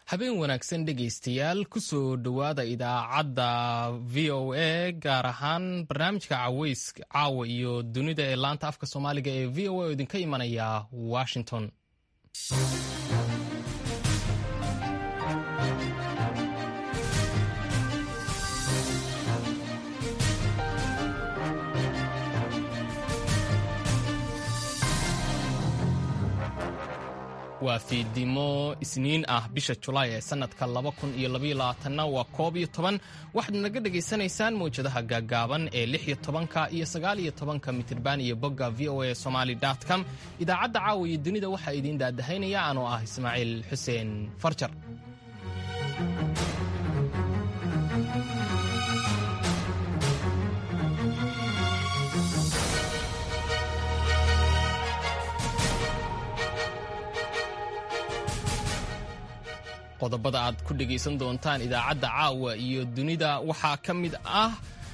habeen wanaagsan dhegaystayaal kusoo dhowaada idaacadda v o a gaar ahaan barnaamijka caweys caawa iyo dunida ee laanta afka soomaaliga ee v o a oo idinka imanaya washington waa fiidimo isniin ah bisha julaay ee sanadka na waa koob iyo toban waxaad naga dhegaysanaysaan mawjadaha gaagaaban ee lix iyo tobanka iyo sagaal iyo tobanka mitirban iyo bogga v o a somaly com idaacadda caawa iyo dunida waxaa idiin daadahaynaya anoo ah ismaaciil xuseen farjar qodobada aad ku dhegaysan doontaan idaacadda caawa iyo dunida waxaa ka mid ah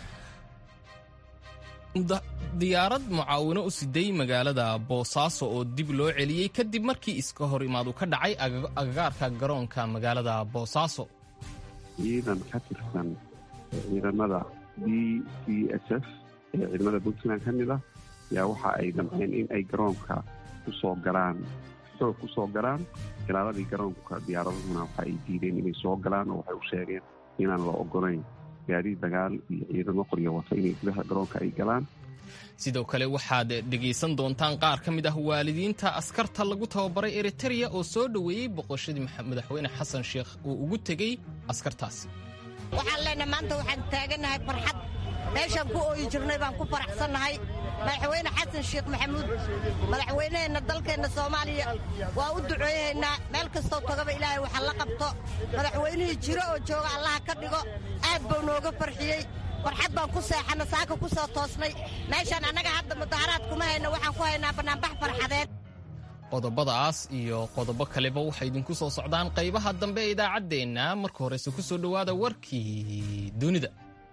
diyaarad mucaawino u siday magaalada boosaaso oo dib loo celiyey kadib markii iska hor imaadu ka dhacay agagaarka garoonka magaalada boosaaso ciidan ka tirsan ciidamada b c s f ee ciidamada puntland ka mid ah yaa waxa ay damceen in ay garoonka ku soo galaan xoog ku soo galaan ilaaladii garoonka diyaaradahuna waxa ay diideen inay soo galaan oo waxay u sheegeen inaan la ogolayn gaadiid dagaal iyo ciidamo qoryo wata inay gudaha garoonka ay galaan sidoo kale waxaad dhegaysan doontaan qaar ka mid ah waalidiinta askarta lagu tababaray eritereya oo soo dhoweeyey boqoshadii madaxweyne xasan sheekh uu ugu tegey askartaasi waxaan leenahay maanta waxaan taagannahay farxad meeshaan ku ooyi jirnay baan ku faraxsannahay madaxweyne xasan sheekh maxamuud madaxweyneheenna dalkeenna soomaaliya waa u duceeyahaynaa meel kastoo tagaba ilaahay waxa la qabto madaxweynihii jiro oo jooga allaha ka dhigo aad buu nooga farxiyey farxad baan ku seexanna saaka ku soo toosnay meeshaan annaga hadda mudaharaad kuma hayno waxaan ku haynaa bannaanbax farxadeed qodobadaas iyo qodobo kaleba waxay idinku soo socdaan qaybaha dambe ee idaacaddeenna marka horese ku soo dhowaada warkii dunida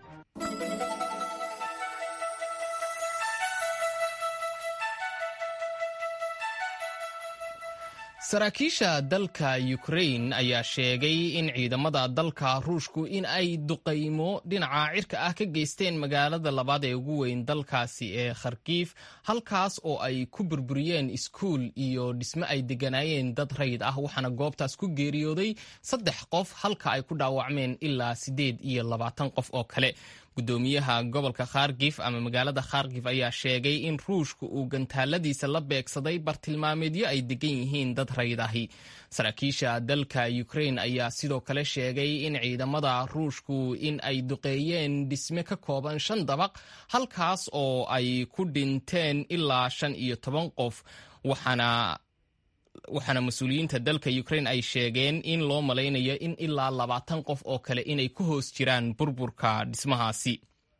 saraakiisha dalka ukrain ayaa sheegay in ciidamada dalka ruushku in ay duqaymo dhinaca cirka ah ka geysteen magaalada labaad ee ugu weyn dalkaasi ee kharkiif halkaas oo ay ku burburiyeen iskuul iyo dhisme ay degganaayeen dad rayid ah waxaana goobtaas ku geeriyooday saddex qof halka ay ku dhaawacmeen ilaa siddeed iyo labaatan qof oo kale gudoomiyaha gobolka kharkif ama magaalada kharkif ayaa sheegay in ruushka uu gantaaladiisa la beegsaday bartilmaameedyo ay degan yihiin dad rayid ahi saraakiisha dalka ukrain ayaa sidoo kale sheegay in ciidamada ruushku in ay duqeeyeen dhisme ka kooban shan dabaq halkaas oo ay ku dhinteen ilaa shan iyo toban qof waxaana waxaana mas-uuliyiinta dalka ukrain ay sheegeen in loo malaynayo in ilaa labaatan qof oo kale inay ku hoos jiraan burburka dhismahaasi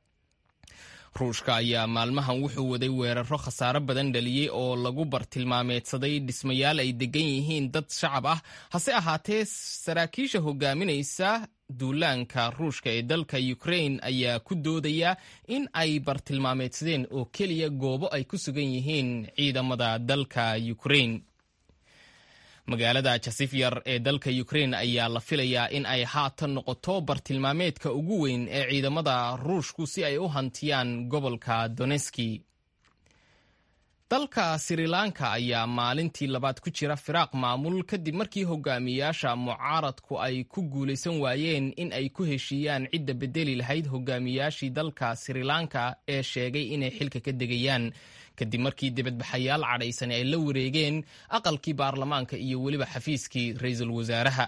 ruushka ayaa maalmahan wuxuu waday weeraro khasaaro badan dhaliyey oo lagu bartilmaameedsaday dhismayaal ay degan yihiin dad shacab ah hase ahaatee saraakiisha hogaaminaysa duulaanka ruushka ee dalka ukrain ayaa ku doodaya in ay bartilmaameedsadeen oo keliya goobo ay ku sugan yihiin ciidamada dalka ukrain magaalada jasifyar ee dalka ukrain ayaa la filayaa in ay haatan noqoto bartilmaameedka ugu weyn ee ciidamada ruushku si ay u hantiyaan gobolka doneski dalka srilanka ayaa maalintii labaad ku jira firaaq maamul kadib markii hogaamiyaasha mucaaradku ay ku guulaysan waayeen in ay ku heshiiyaan cidda bedeli lahayd hogaamiyaashii dalka srilanka ee sheegay inay xilka ka degayaan kadib markii dibadbaxayaal cadhaysan ay la wareegeen aqalkii baarlamaanka iyo weliba xafiiskii ra-iisul wasaaraha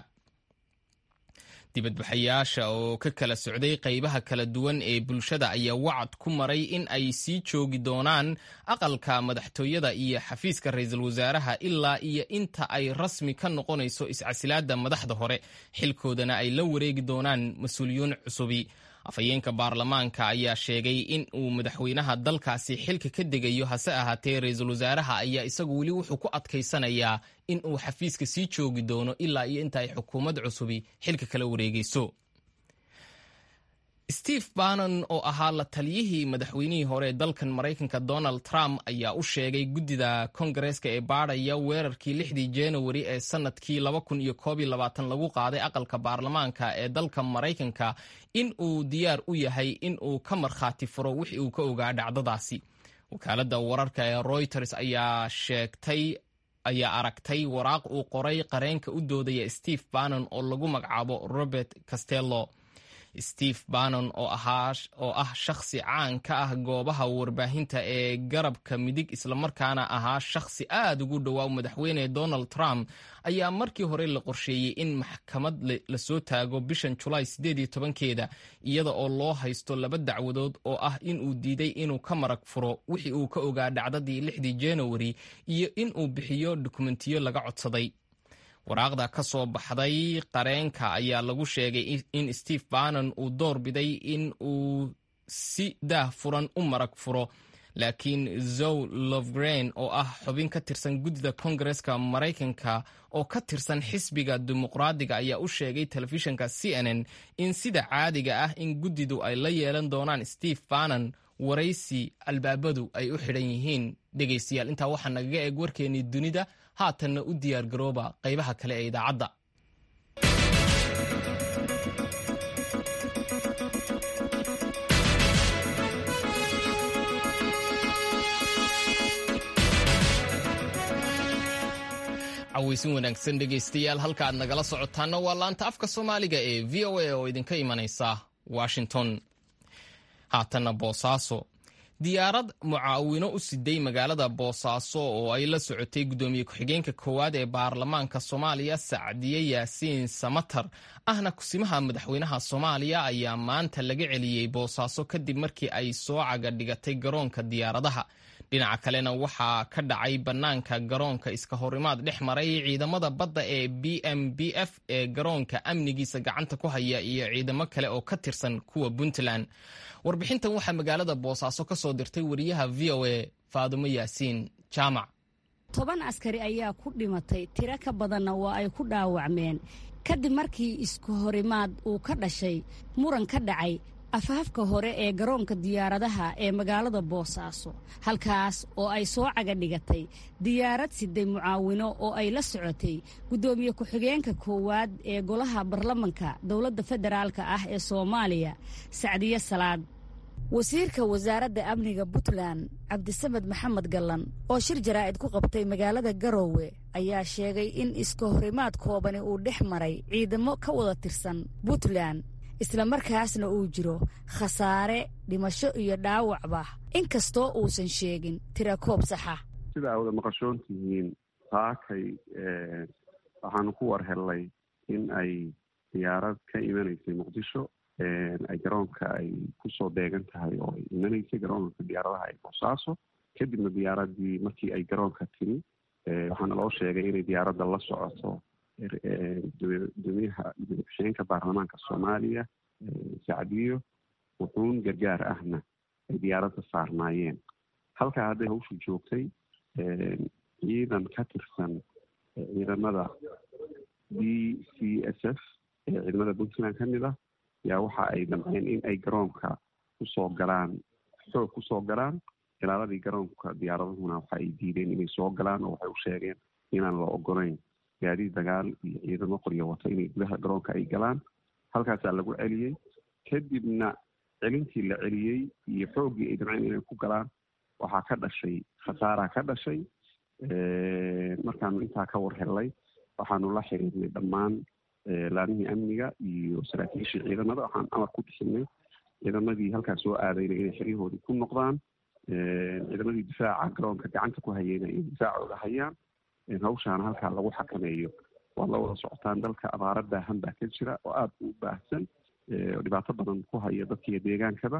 dibadbaxayaasha oo ka kala socday qaybaha kala duwan ee bulshada ayaa wacad ku maray in ay sii joogi doonaan aqalka madaxtooyada iyo xafiiska ra-iisul wasaaraha ilaa iyo inta ay rasmi ka noqonayso iscasilaada madaxda hore xilkoodana ay la wareegi doonaan mas-uuliyiin cusubi afhayeenka baarlamaanka ayaa sheegay in uu madaxweynaha dalkaasi xilka ka degayo hase ahaatee ra-iisul wasaaraha ayaa isagu weli wuxuu ku adkaysanayaa in uu xafiiska sii joogi doono ilaa iyo inta ay xukuumad cusubi xilka kala wareegeyso steve bannon oo ahaa la taliyihii madaxweynihii hore ee dalkan maraykanka donald trump ayaa u sheegay guddida kongareeska ee baadhaya weerarkii lixdii januari ee sanadkii lagu qaaday aqalka baarlamaanka ee dalka maraykanka in uu diyaar u yahay in uu ka markhaati furo wixii uu ka ogaa dhacdadaasi wakaaladda wararka ee reuters ayaa sheegtay ayaa aragtay waraaq uu qoray qareenka u doodaya steve bannon oo lagu magacaabo robert castello steve bannon oo ah shakhsi caan ka ah goobaha warbaahinta ee garabka midig islamarkaana ahaa shakhsi aad ugu dhowaa madaxweyne donald trump ayaa markii hore la qorsheeyey in maxkamad lasoo taago bishan julaay keeda iyada oo loo haysto laba dacwadood oo ah inuu diiday inuu ka marag furo wixii uu ka ogaa dhacdadii lixdii januari iyo inuu bixiyo dukumentiyo laga codsaday waraaqda ka soo baxday qareenka ayaa lagu sheegay in steve bannon uu door biday in uu si daah furan u marag furo laakiin zow lovgrain oo ah xubin ka tirsan guddida kongareska maraykanka oo ka tirsan xisbiga dimuqraadiga ayaa u sheegay telefishinka c n n in sida caadiga ah in guddidu ay la yeelan doonaan steve bannon waraysi albaabadu ay u xidhan yihiin dhegaystayaal intaa waxaa nagaga eeg warkeennii dunida haatanna u diyaar garooba qaybaha kale ee idaacadda cawaysin wanaagsan dhegaystayaal halka aad nagala socotaana waa laanta afka soomaaliga ee v o a oo idinka imanaysa washington haatanna boosaaso diyaarad mucaawino u siday magaalada boosaaso oo ay la socotay guddoomiye ku-xigeenka koowaad ee baarlamaanka soomaaliya sacdiye yaasiin samatar ahna kusimaha madaxweynaha soomaaliya ayaa maanta laga celiyey boosaaso kadib markii ay soo caga dhigatay garoonka diyaaradaha dhinaca kalena waxaa ka dhacay bannaanka garoonka iska horimaad dhex maray ciidamada badda ee b m b f ee garoonka amnigiisa gacanta ku haya iyo ciidamo kale oo ka tirsan kuwa puntland warbixintan waxaa magaalada boosaaso ka soo dirtay wariyaha v o a faadumo yaasiin jaamac toban askari ayaa ku dhimatay tiro ka badanna waa ay ku dhaawacmeen kadib markii isku horimaad uu ka dhashay muran ka dhacay afaafka hore ee garoonka diyaaradaha ee magaalada boosaaso halkaas oo ay soo caga dhigatay diyaarad siday mucaawino oo ay la socotay guddoomiye ku-xigeenka koowaad ee golaha baarlamanka dowladda federaalka ah ee soomaaliya sacdiye salaad wasiirka wasaaradda amniga puntland cabdisamed maxamed gallan oo shir jaraa'id ku qabtay magaalada garoowe ayaa sheegay in iska horimaad koobani uu dhex maray ciidamo ka wada tirsan puntland islamarkaasna uu jiro khasaare dhimasho iyo dhaawacba inkastoo uusan sheegin tira koob saxa sida aa wada maqashoon tihiin saakay waxaanu ku war hellay in ay diyaarad ka imanaysay muqdisho ay garoonka ay kusoo deegan tahay oo ay imanaysay garoonka diyaaradaha ay boosaaso kadibna diyaaradii markii ay garoonka timi waxaana loo sheegay inay diyaaradda la socoto gudoomiyaha gudoomiye-ku-xigeenka baarlamaanka soomaaliya sacdiyo wuxuun gargaar ahna ay diyaaradda saarnaayeen halkaa hadday hawshu joogtay ciidan ka tirsan ciidamada b c s f ee ciidamada puntland ka mid ah yaa waxa ay damceen in ay garoonka kusoo galaan xoog kusoo galaan ilaaladii garoonka diyaaradahuna waxa ay diideen inay soo galaan oo waxay u sheegeen inaan la ogolayn gaadiid dagaal iyo ciidamo qoryo wato inay gudaha garoonka ay galaan halkaasaa lagu celiyey kadibna celintii la celiyey iyo xooggii ay damceen inay ku galaan waxaa ka dhashay khasaaraa ka dhashay markaanu intaa ka war hellay waxaanu la xiriirnay dhammaan laamihii amniga iyo saraakiishii ciidamada waxaan amar ku bixinay ciidamadii halkaas soo aadayna inay xeryahoodii ku noqdaan ciidamadii difaaca garoonka gacanta ku hayeyna inay difaacooda hayaan hawshaana halkaa lagu xakameeyo waad la wada socotaan dalka abaara baahan baa ka jira oo aada u baahsan oo dhibaato badan ku haya dadkiiyo deegaankaba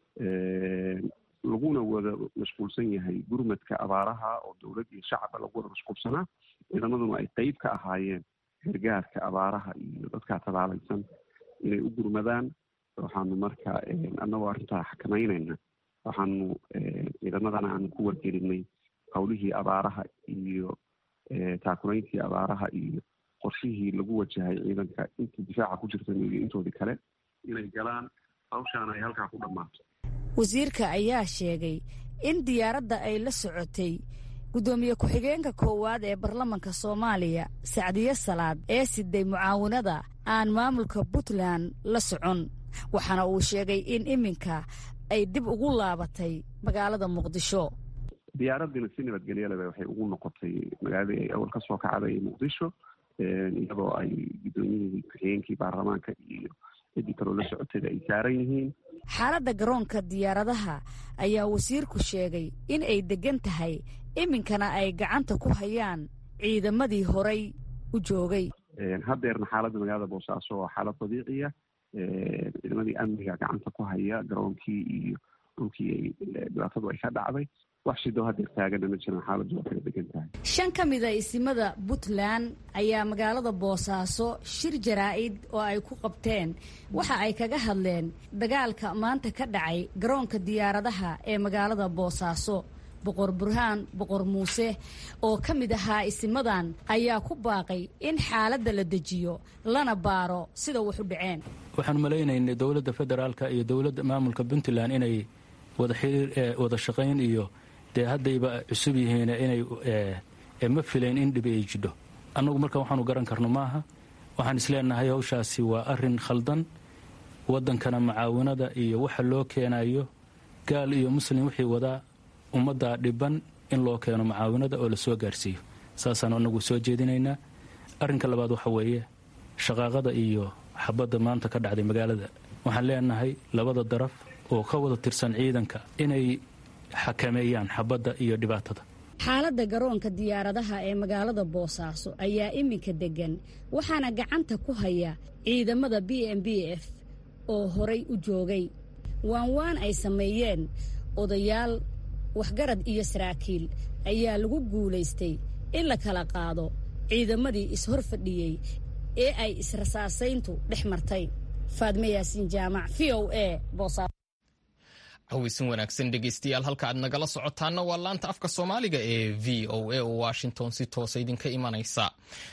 laguna wada mashquulsan yahay gurmadka abaaraha oo dowlad iyo shacabba lagu wada mashquulsanaa ciidamaduna ay qeyb ka ahaayeen gargaarka abaaraha iyo dadkaa tabaalaysan inay u gurmadaan waxaanu marka annagoo arrintaa xakamaynayna waxaanu ciidamadana aanu ku wargelinay howlihii abaaraha iyo taakurayntii abaaraha iyo qorshihii lagu wajahay ciidanka intii difaaca ku jirtan iyo intoodii kale inay galaan hawshaana ay halkaa ku dhammaato wasiirka ayaa sheegay in diyaaradda ay la socotay guddoomiye ku-xigeenka koowaad ee baarlamanka soomaaliya sacdiye salaad ee siday mucaawinada aan maamulka puntland la socon waxaana uu sheegay in iminka ay dib ugu laabatay magaalada muqdisho diyaaradiina si nabadgelyaleba waxay ugu noqotay magaaladii ay awal ka soo kacday muqdisho iyadoo ay guddoomiyihii ku-xigeenkii baarlamaanka iyo ciddii kaloo la socoteeda ay saaran yihiin xaaladda garoonka diyaaradaha ayaa wasiirku sheegay in ay deggan tahay iminkana ay gacanta ku hayaan ciidamadii horay u joogay haddeerna xaaladda magaalada boosaaso waa xaalad dabiiciya ciidamadii amniga gacanta ku haya garoonkii iyo dhulkii dhibaatadu ay ka dhacday wax shidoo haddeer taagana ma jiran xaaladdu waa kala degan tahay shan ka mid a isimada puntland ayaa magaalada boosaaso shir jaraa'id oo ay ku qabteen waxa ay kaga hadleen dagaalka maanta ka dhacay garoonka diyaaradaha ee magaalada boosaaso boqor burhaan boqor muuse oo ka mid ahaa isimadan ayaa ku baaqay in xaaladda la dejiyo lana baaro sida wax u dhaceen waxaan malaynaynay dowladda federaalka iyo dowladda maamulka puntland inay wada xiriir wada shaqayn iyo dee haddayba cusub yihiin inay ma filayn in dhibi ay jidho annagu marka waxaanu garan karno maaha waxaan isleenahay hawshaasi waa arin khaldan waddankana macaawinada iyo waxa loo keenayo gaal iyo muslim wixii wadaa ummadda dhiban in loo keeno macaawinada oo lasoo gaarsiiyo saasaan anagu soo jeedinaynaa arrinka labaad waxa weeye shaqaaqada iyo xabadda maanta ka dhacday magaalada waxaan leenahay labada daraf oo ka wada tirsan ciidanka inay xakameeyaan xabadda iyo dhibaatada xaaladda garoonka diyaaradaha ee magaalada boosaaso ayaa iminka deggan waxaana gacanta ku haya ciidamada b m b f oo horay u joogay waan waan ay sameeyeen odayaal waxgarad iyo saraakiil ayaa lagu guulaystay in la kala qaado ciidamadii ishor fadhiyey ee ay israsaasayntu dhex martay faadme yaasiin jaamac v o a boosaaso haweysan wanaagsan dhegeystayaal halka aad nagala socotaana waa laanta afka soomaaliga ee v o a oo washington si toosa idinka imanaysa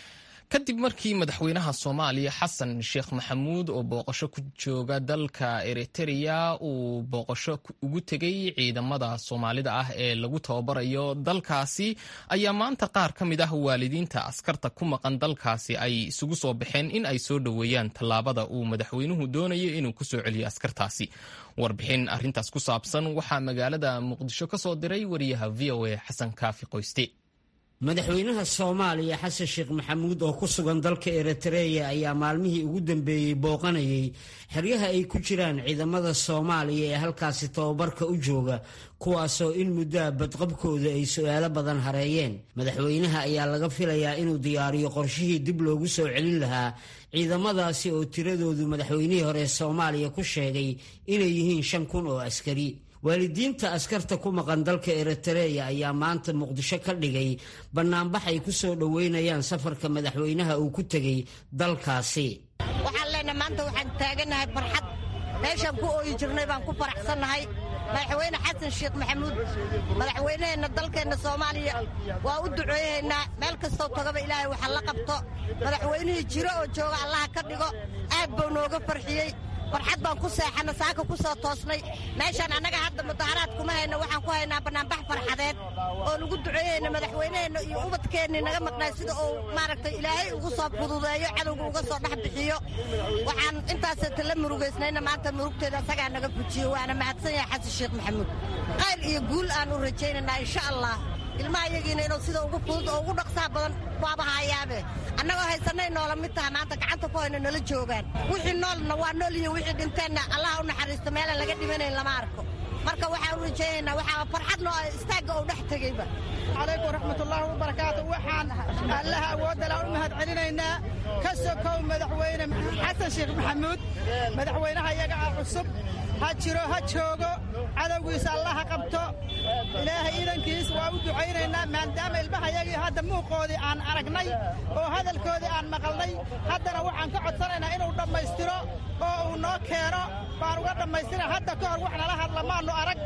kadib markii madaxweynaha soomaaliya xasan sheekh maxamuud oo booqasho ku jooga dalka eritereya uu booqasho ugu tegay ciidamada soomaalida ah ee lagu tababarayo dalkaasi ayaa maanta qaar ka mid ah waalidiinta askarta ku maqan dalkaasi ay isugu soo baxeen in ay soo dhoweeyaan tallaabada uu madaxweynuhu doonayo inuu kusoo celiyo askartaasi warbixin arintaas ku saabsan waxaa magaalada muqdisho ka soo diray wariyaha v o a xasan kaafi qoyste madaxweynaha soomaaliya xasan sheekh maxamuud oo ku sugan dalka eritreya ayaa maalmihii ugu dambeeyey booqanayay xeryaha ay ku jiraan ciidamada soomaaliya ee halkaasi tababarka u jooga kuwaasoo in muddoa badqabkooda ay su-aalo badan hareeyeen madaxweynaha ayaa laga filayaa inuu diyaariyo qorshihii dib loogu soo celin lahaa ciidamadaasi oo tiradoodu madaxweynihii hore soomaaliya ku sheegay inay yihiin shan kun oo askari waalidiinta askarta ku maqan dalka eritereya ayaa maanta muqdisho ka dhigay bannaanbax ay ku soo dhoweynayaan safarka madaxweynaha uu ku tegey dalkaasi waxaan leenahay maanta waxaan taaganahay farxad meeshaan ku ooyi jirnay baan ku faraxsannahay madaxweyne xasan sheekh maxamuud madaxweyneheenna dalkeenna soomaaliya waa u duceeyahaynaa meel kastoo tagaba ilaahay waxa la qabto madaxweynihii jiro oo jooga allaha ka dhigo aad buu nooga farxiyey farxad baan ku seexanna saaka ku soo toosnay meeshaan annaga hadda mudaharaad kuma hayno waxaan ku haynaa bannaanbax farxadeed oo lagu duceeyeyna madaxweyneheenna iyo ubadkeennii naga maqnay sida uu maaragtay ilaahay ugu soo fududeeyo cadowga uga soo dhex bixiyo waxaan intaasata la murugaysnayna maanta murugteeda asagaa naga fujiyo waana mahadsan yahay xasan sheekh maxamuud qayl iyo guul aan u rajaynaynaa insha allah ilmaha yagiina inuu sida ugu fudud oo ugu dhaqsaha badan waaba hayaabe annagoo haysanay noola mid taha maanta gacanta ku hayno nala joogaan wixii noolna waa nool iyo wixii dhinteenna allaha u naxariisto meelaan laga dhimanayn lama arko marka waxaan u rajaynaynaa waxaa farxadno istaagga uu dhex tegeyba calaykum waraxmatullaahi wabarakaatu waxaan allaha awoodala u mahad celinaynaa ka sokow madaxweyne xasan sheekh maxamuud madaxweynaha iyaga ah cusub ha jiro ha joogo cadowgiisa allaha qabto ilaahay iidankiis waa u ducaynaynaa maadaama ilmahayagii hadda muuqoodii aan aragnay oo hadalkoodii aan maqalnay haddana waxaan ka codsanaynaa inuu dhammaystiro oo uu noo keeno baan uga dhammaystira hadda ka hor wax nala hadla maannu arag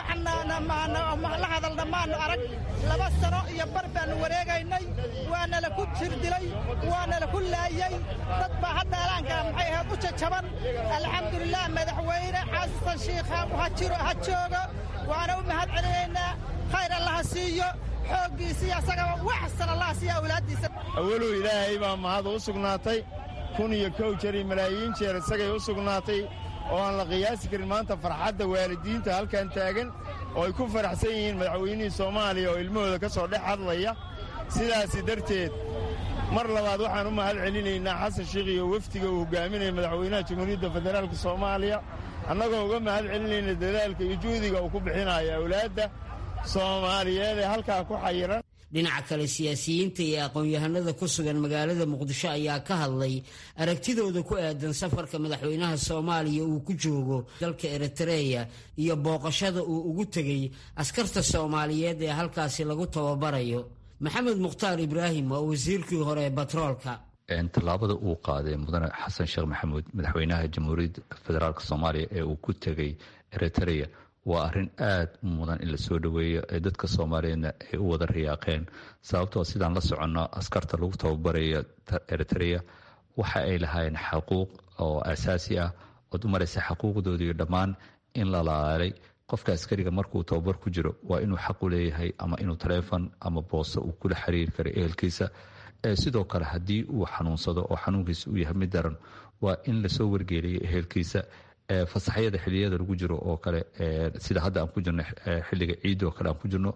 waxla hadalna maannu arag laba sano iyo bar baannu wareegaynay waanala ku jirdilay waanala ku laayey dad baa hadda alaankaa maxay ahayd u jajaban alxamdulilah madaxweyne xasan shiikha ha jiro ha joogo waana u mahad celinaynaa khayr allaha siiyo xooggiisiiyo asagaba waxsan allaha siiyo awlaaddiisa awalow ilaahay baa mahad u sugnaatay kun iyo kow jeer iyo malaayiin jeer isagay u sugnaatay oo aan la qiyaasi karin maanta farxadda waalidiinta halkan taagan oo ay ku faraxsan yihiin madaxweynihii soomaaliya oo ilmahooda ka soo dhex hadlaya sidaasi darteed mar labaad waxaan u mahad celinaynaa xasan shiikh iyo wefdiga uu hogaaminaya madaxweynaha jamhuuriyadda federaalk soomaaliya annagoo uga mahad celinayna dadaalka iyo juhdiga uu ku bixinayo awlaadda soomaaliyeed ee halkaa ku xayiran dhinaca kale siyaasiyiinta iyo aqoon-yahanada ku sugan magaalada muqdisho ayaa ka hadlay aragtidooda ku aadan safarka madaxweynaha soomaaliya uu ku joogo dalka eritreya iyo booqashada uu ugu tegey askarta soomaaliyeed ee halkaasi lagu tababarayo maxamed mukhtaar ibraahim waa wasiirkii hore ee batroolka tallaabada uu qaaday mudane xasan sheekh maxamuud madaxweynaha jamhuuriyadda federaalk soomaaliya ee uu ku tegey eritreya waa arrin aad u mudan in la soo dhoweeyo ee dadka soomaaliyeedna ay u wada riyaaqeen sababtoo sidaan la soconno askarta lagu tababarayo eritreya waxa ay lahaayeen xaquuq oo asaasi ah ood u maraysa xaquuqdoodiiyo dhammaan in la laalay qofka askariga markuu tababar ku jiro waa inuu xaq u leeyahay ama inuu taleefon ama boosto uu kula xiriiri karo ehelkiisa sidoo kale haddii uu xanuunsado oo xanuunkiisa uu yahay mid daran waa in lasoo wargeeliyo ehelkiisa fasaxyada xiliyada lagu jiro oo kale sida hadda aan ku jirno xiliga ciid oo kale aan ku jirno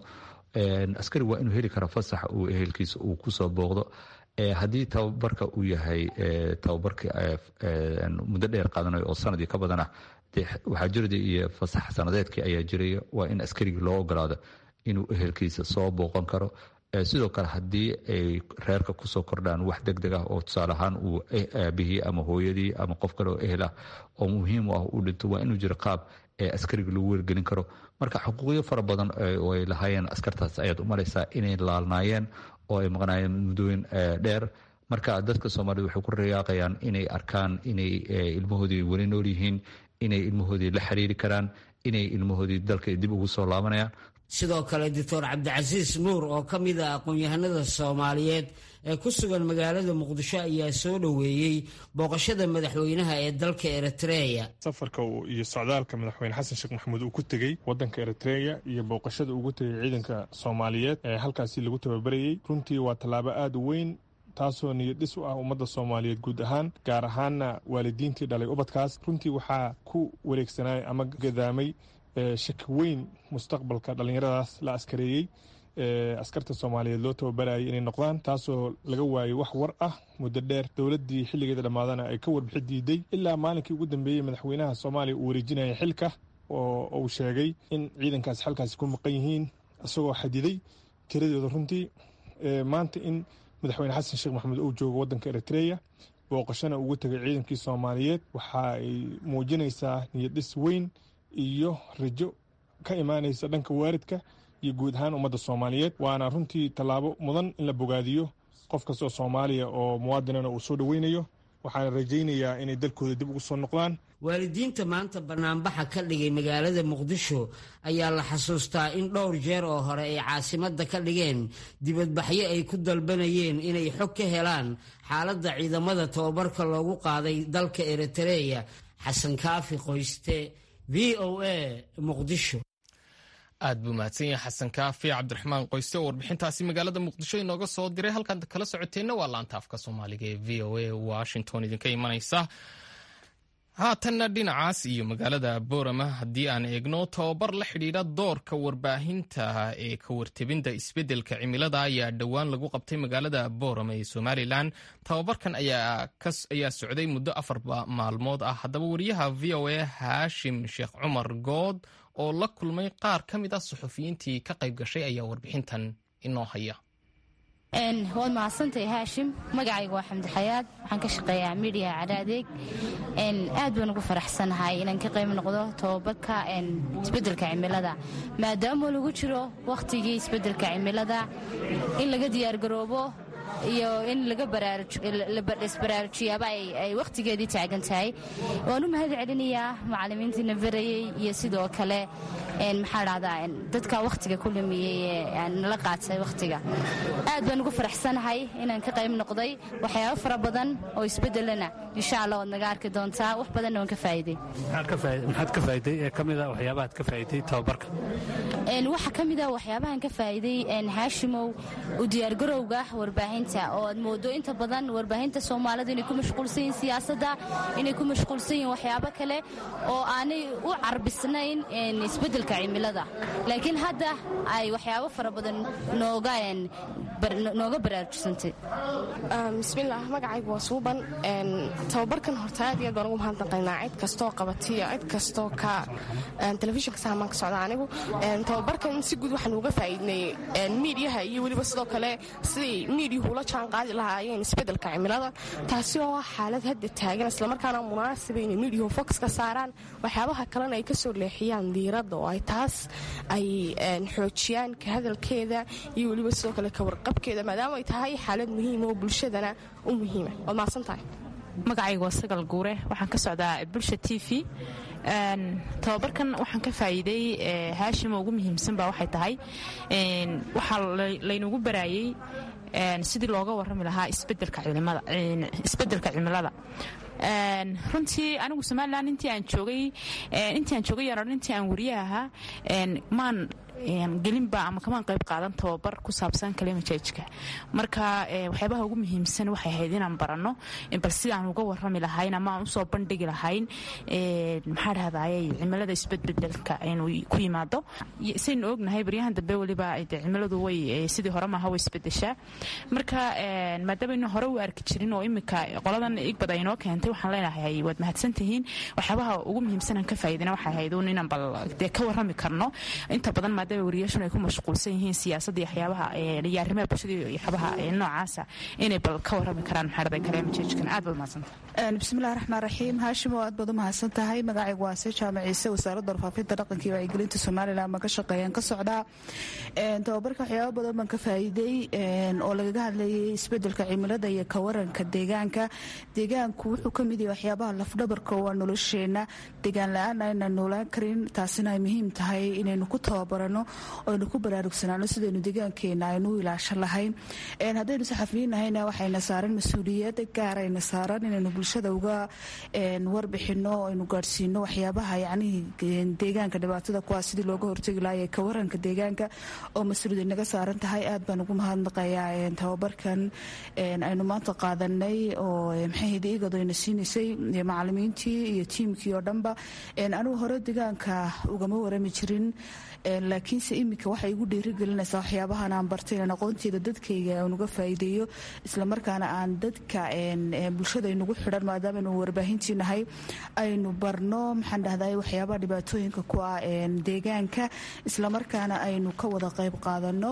askari waa inuu heli kara fasaxa uu ehelkiisa uu kusoo booqdo haddii tababarka uu yahay tababarka muddo dheer qaadanayo oo sanadii ka badan ah waxaa jirda iyo fasax sanadeedkii ayaa jiraya waa in askarigii loo ogolaado inuu ehelkiisa soo booqan karo sidoo kale haddii ay reerka kusoo kordhaan wax deg deg ah oo tusaale ahaan uu aabihii ama hooyadii ama qof kale oo ehel ah oo muhiim u ah uu dhinto waa inuu jiro qaab ee askariga lagu wargelin karo marka xuquuqyo fara badan oo ay lahaayeen askartaas ayaad u maraysaa inay laalnaayeen oo ay maqnaayeen muddooyin dheer marka dadka soomaaliyed waxay ku rayaaqayaan inay arkaan inay ilmahoodii weli nool yihiin inay ilmahoodii la xiriiri karaan inay ilmahoodii dalka dib ugu soo laabanayaan sidoo kale doctor cabdicasiis nuur oo ka mid ah aqoon-yahanada soomaaliyeed ee ku sugan magaalada muqdisho ayaa soo dhoweeyey booqashada madaxweynaha ee dalka eritreya safarka iyo socdaalka madaxweyne xasan sheekh maxamuud uu ku tegey wadanka eritreya iyo booqashada ugu tegey ciidanka soomaaliyeed ee halkaasi lagu tababarayey runtii waa tallaabo aada u weyn taasoo niyad dhis u ah ummadda soomaaliyeed guud ahaan gaar ahaanna waalidiintii dhalay ubadkaas runtii waxaa ku wareegsanay ama gadaamay shaki weyn mustaqbalka dhallinyaradaas la askareeyey askarta soomaaliyeed loo tababarayay inay noqdaan taasoo laga waayey wax war ah muddo dheer dowladdii xilligeeda dhammaadana ay ka warbixi diiday ilaa maalinkii ugu dambeeyey madaxweynaha soomaaliya uu wareejinaya xilka oo uu sheegay in ciidankaasi xalkaasi ku maqan yihiin isagoo xadiday tiradooda runtii maanta in madaxweyne xasan sheekh maxamuud uu joogo waddanka eritreya booqashana ugu tegay ciidankii soomaaliyeed waxa ay muujinaysaa niyaddhis weyn iyo rajo ka imaanaysa dhanka waaridka iyo guud ahaan ummadda soomaaliyeed waana runtii tallaabo mudan in la bogaadiyo qof kastoo soomaaliya oo muwaadinana uu soo dhoweynayo waxaana rajaynayaa inay dalkooda dib ugu soo noqdaan waalidiinta maanta banaanbaxa ka dhigay magaalada muqdisho ayaa la xasuustaa in dhowr jeer oo hore ay caasimadda ka dhigeen dibadbaxyo ay ku dalbanayeen inay xog ka helaan xaaladda ciidamada tababarka loogu qaaday dalka eritreya xasan kaafi qoyste v o a muqdisho aad buu mahadsan yahay xasan kaafi cabdiraxmaan qoyste oo warbixintaasi magaalada muqdisho inooga soo diray halkaad kala socoteenna waa laanta afka soomaaliga ee v o a washington idinka imanaysa haatanna dhinacaas iyo magaalada boorama haddii aan eegno tababar la xidhiidha doorka warbaahinta ee ka wartebinta isbeddelka cimilada ayaa dhowaan lagu qabtay magaalada boorama ee somalilan tababarkan ayaa socday muddo afar maalmood ah haddaba wariyaha v o a haashim sheekh cumar good oo la kulmay qaar ka mid ah suxufiyiintii ka qayb gashay ayaa warbixintan inoo haya waad mahadsantahay haashim magacayga waa xamdi xayaad waxaan ka shaqeeyaa midiya cadhaadeeg aad baan ugu faraxsanahay inaan ka qayb noqdo tababarka isbeddelka cimilada maadaama lagu jiro wakhtigii isbeddelka cimilada in laga diyaargaroobo iyo in laisbaraarujiyaaba ay wakhtigeedii taagan tahay waan u mahad celinayaa macallimiintiina barayey iyo sidoo kale maxaa dhahdaa dadka wakhtiga ku lumiyey ee nala qaatay wakhtiga aad baan ugu faraxsanahay inaan ka qayb noqday waxyaabo fara badan oo isbeddelana insha allah waad naga arki doontaa wax badanna waan ka faa'iiday maxaad ka faa'iiday ee ka mid a waxyaabahaad ka faa'iiday tababarka waxaa ka mid ah waxyaabahan ka faa'iiday haashimow u diyaargarowga warbaahinta oo aad moodo inta badan warbaahinta soomaalida inay ku mashquulsan yihiin siyaasadda inay ku mashquulsan yihiin waxyaabo kale oo aanay u carbisnayn isbeddelka cimilada laakiin hadda ay waxyaabo fara badan nooga baraarujisantay bismillaah magacaygu waa suuban tababarkan horta aad iyo aad baan ugu mahadnaqaynaa cid kastoo qabatiyo cid kastoo ka telefishinka sahamaan ka socda anigu tababarkan si guud waxaan uga faa'iidnay miidiyaha iyo weliba sidoo kale siday miidiyuhu ula jaan qaadi lahaayeen isbeddelka cimilada taasi oo ah xaalad hadda taagan islamarkaana munaasaba inay miidiyuhu fokus ka saaraan waxyaabaha kalena ay ka soo leexiyaan diiradda oo ay taas ay xoojiyaan ka hadalkeeda iyo weliba sidoo kale ka warqabkeeda maadaama ay tahay xaalad muhiima oo bulshadana u muhiima waad mahadsan tahay magacaygu waa sagal guure waxaan ka socdaa bulsha t v tababarkan waxaan ka faa'iiday haashima ugu muhiimsan baa waxay tahay waxaa laynagu baraayey sidii looga warrami lahaa isbeddelka cimilada runtii anigu somalilan intii aan joogay intii aan joogay yaran intii aan wariye ahaa maan gelinba ama kamaan qayb qaadan tababar ku saabsan kalimajajka marka waxyaabaha ugu muhiimsan waxay ahayd inaan baranno bal sidaan uga warrami lahayn ama aan usoo bandhigi lahayn maxaa dhahdaye cimilada isbedbedelka inuu ku yimaado saynu ognahay baryahan dambe weliba cimiladu way sidii hore maaha way isbedeshaa marka maadaamanu hore u arki jirin oo imika qoladan igbad ay noo keentay waxaan leenahay waad mahadsantihiin waxyaabaha ugu muhiimsanaan ka faa'iidina waxay ahayd un inaan bal dee ka warrami karno inta badan maadaama wariyaashun ay ku mashquulsan yihiin siyaasadda iyo waxyaabaha iyo arrimaha bulshada iyo waxyaabaha noocaasa inay bal ka warrami karaan maxaa dhahday kaleemajeejkan aad baad mahadsantahay bismillahi raxmaan raxiim haashimo aad baad u mahadsan tahay magacaygu waa se jaamac ciise wasaaradda warfaafinta dhaqanka iyo wacyigelinta somalilan baan ka shaqeeyaan ka socdaa tababarka waxyaaba badan baan ka faa'iiday oo lagaga hadlayay isbeddelka cimilada iyo ka waranka deegaanka deegaanku wuxuu ka mid yahay waxyaabaha lafdhabarka waa nolosheenna deegaan la-aan ayna noolaan karin taasina ay muhiim tahay inaynu ku tababarano oynu ku baraarugsanaano sidaynu deegaankeena aynu u ilaashan lahayn haddaynu saxafiyiin nahayna waxayna saaran mas-uuliyad gaarayna saaran inaynu bulshada uga warbixino aynu gaadhsiino waxyaabaha yacnihii deegaanka dhibaatada kuwaa sidii looga hortegi lahaye ka waranka deegaanka oo mas-uuliyad naga saaran tahay aad baan ugu mahadnaqayaa tababarkan aynu maanta qaadanay oo maxayhidi igadayna siinaysay macalimiintii iyo tiimkii oo dhanba anigu hore deegaanka ugama warami jirin laakiinse iminka waxay igu dhiirigelinaysaa waxyaabahan aan bartay inaan aqoonteeda dadkayga aan uga faa'iideeyo islamarkaana aan dadka bulshada aynugu xidhan maadaama aynu warbaahintii nahay aynu barno maxaan dhahday waxyaabaha dhibaatooyinka ku ah deegaanka islamarkaana aynu ka wada qayb qaadano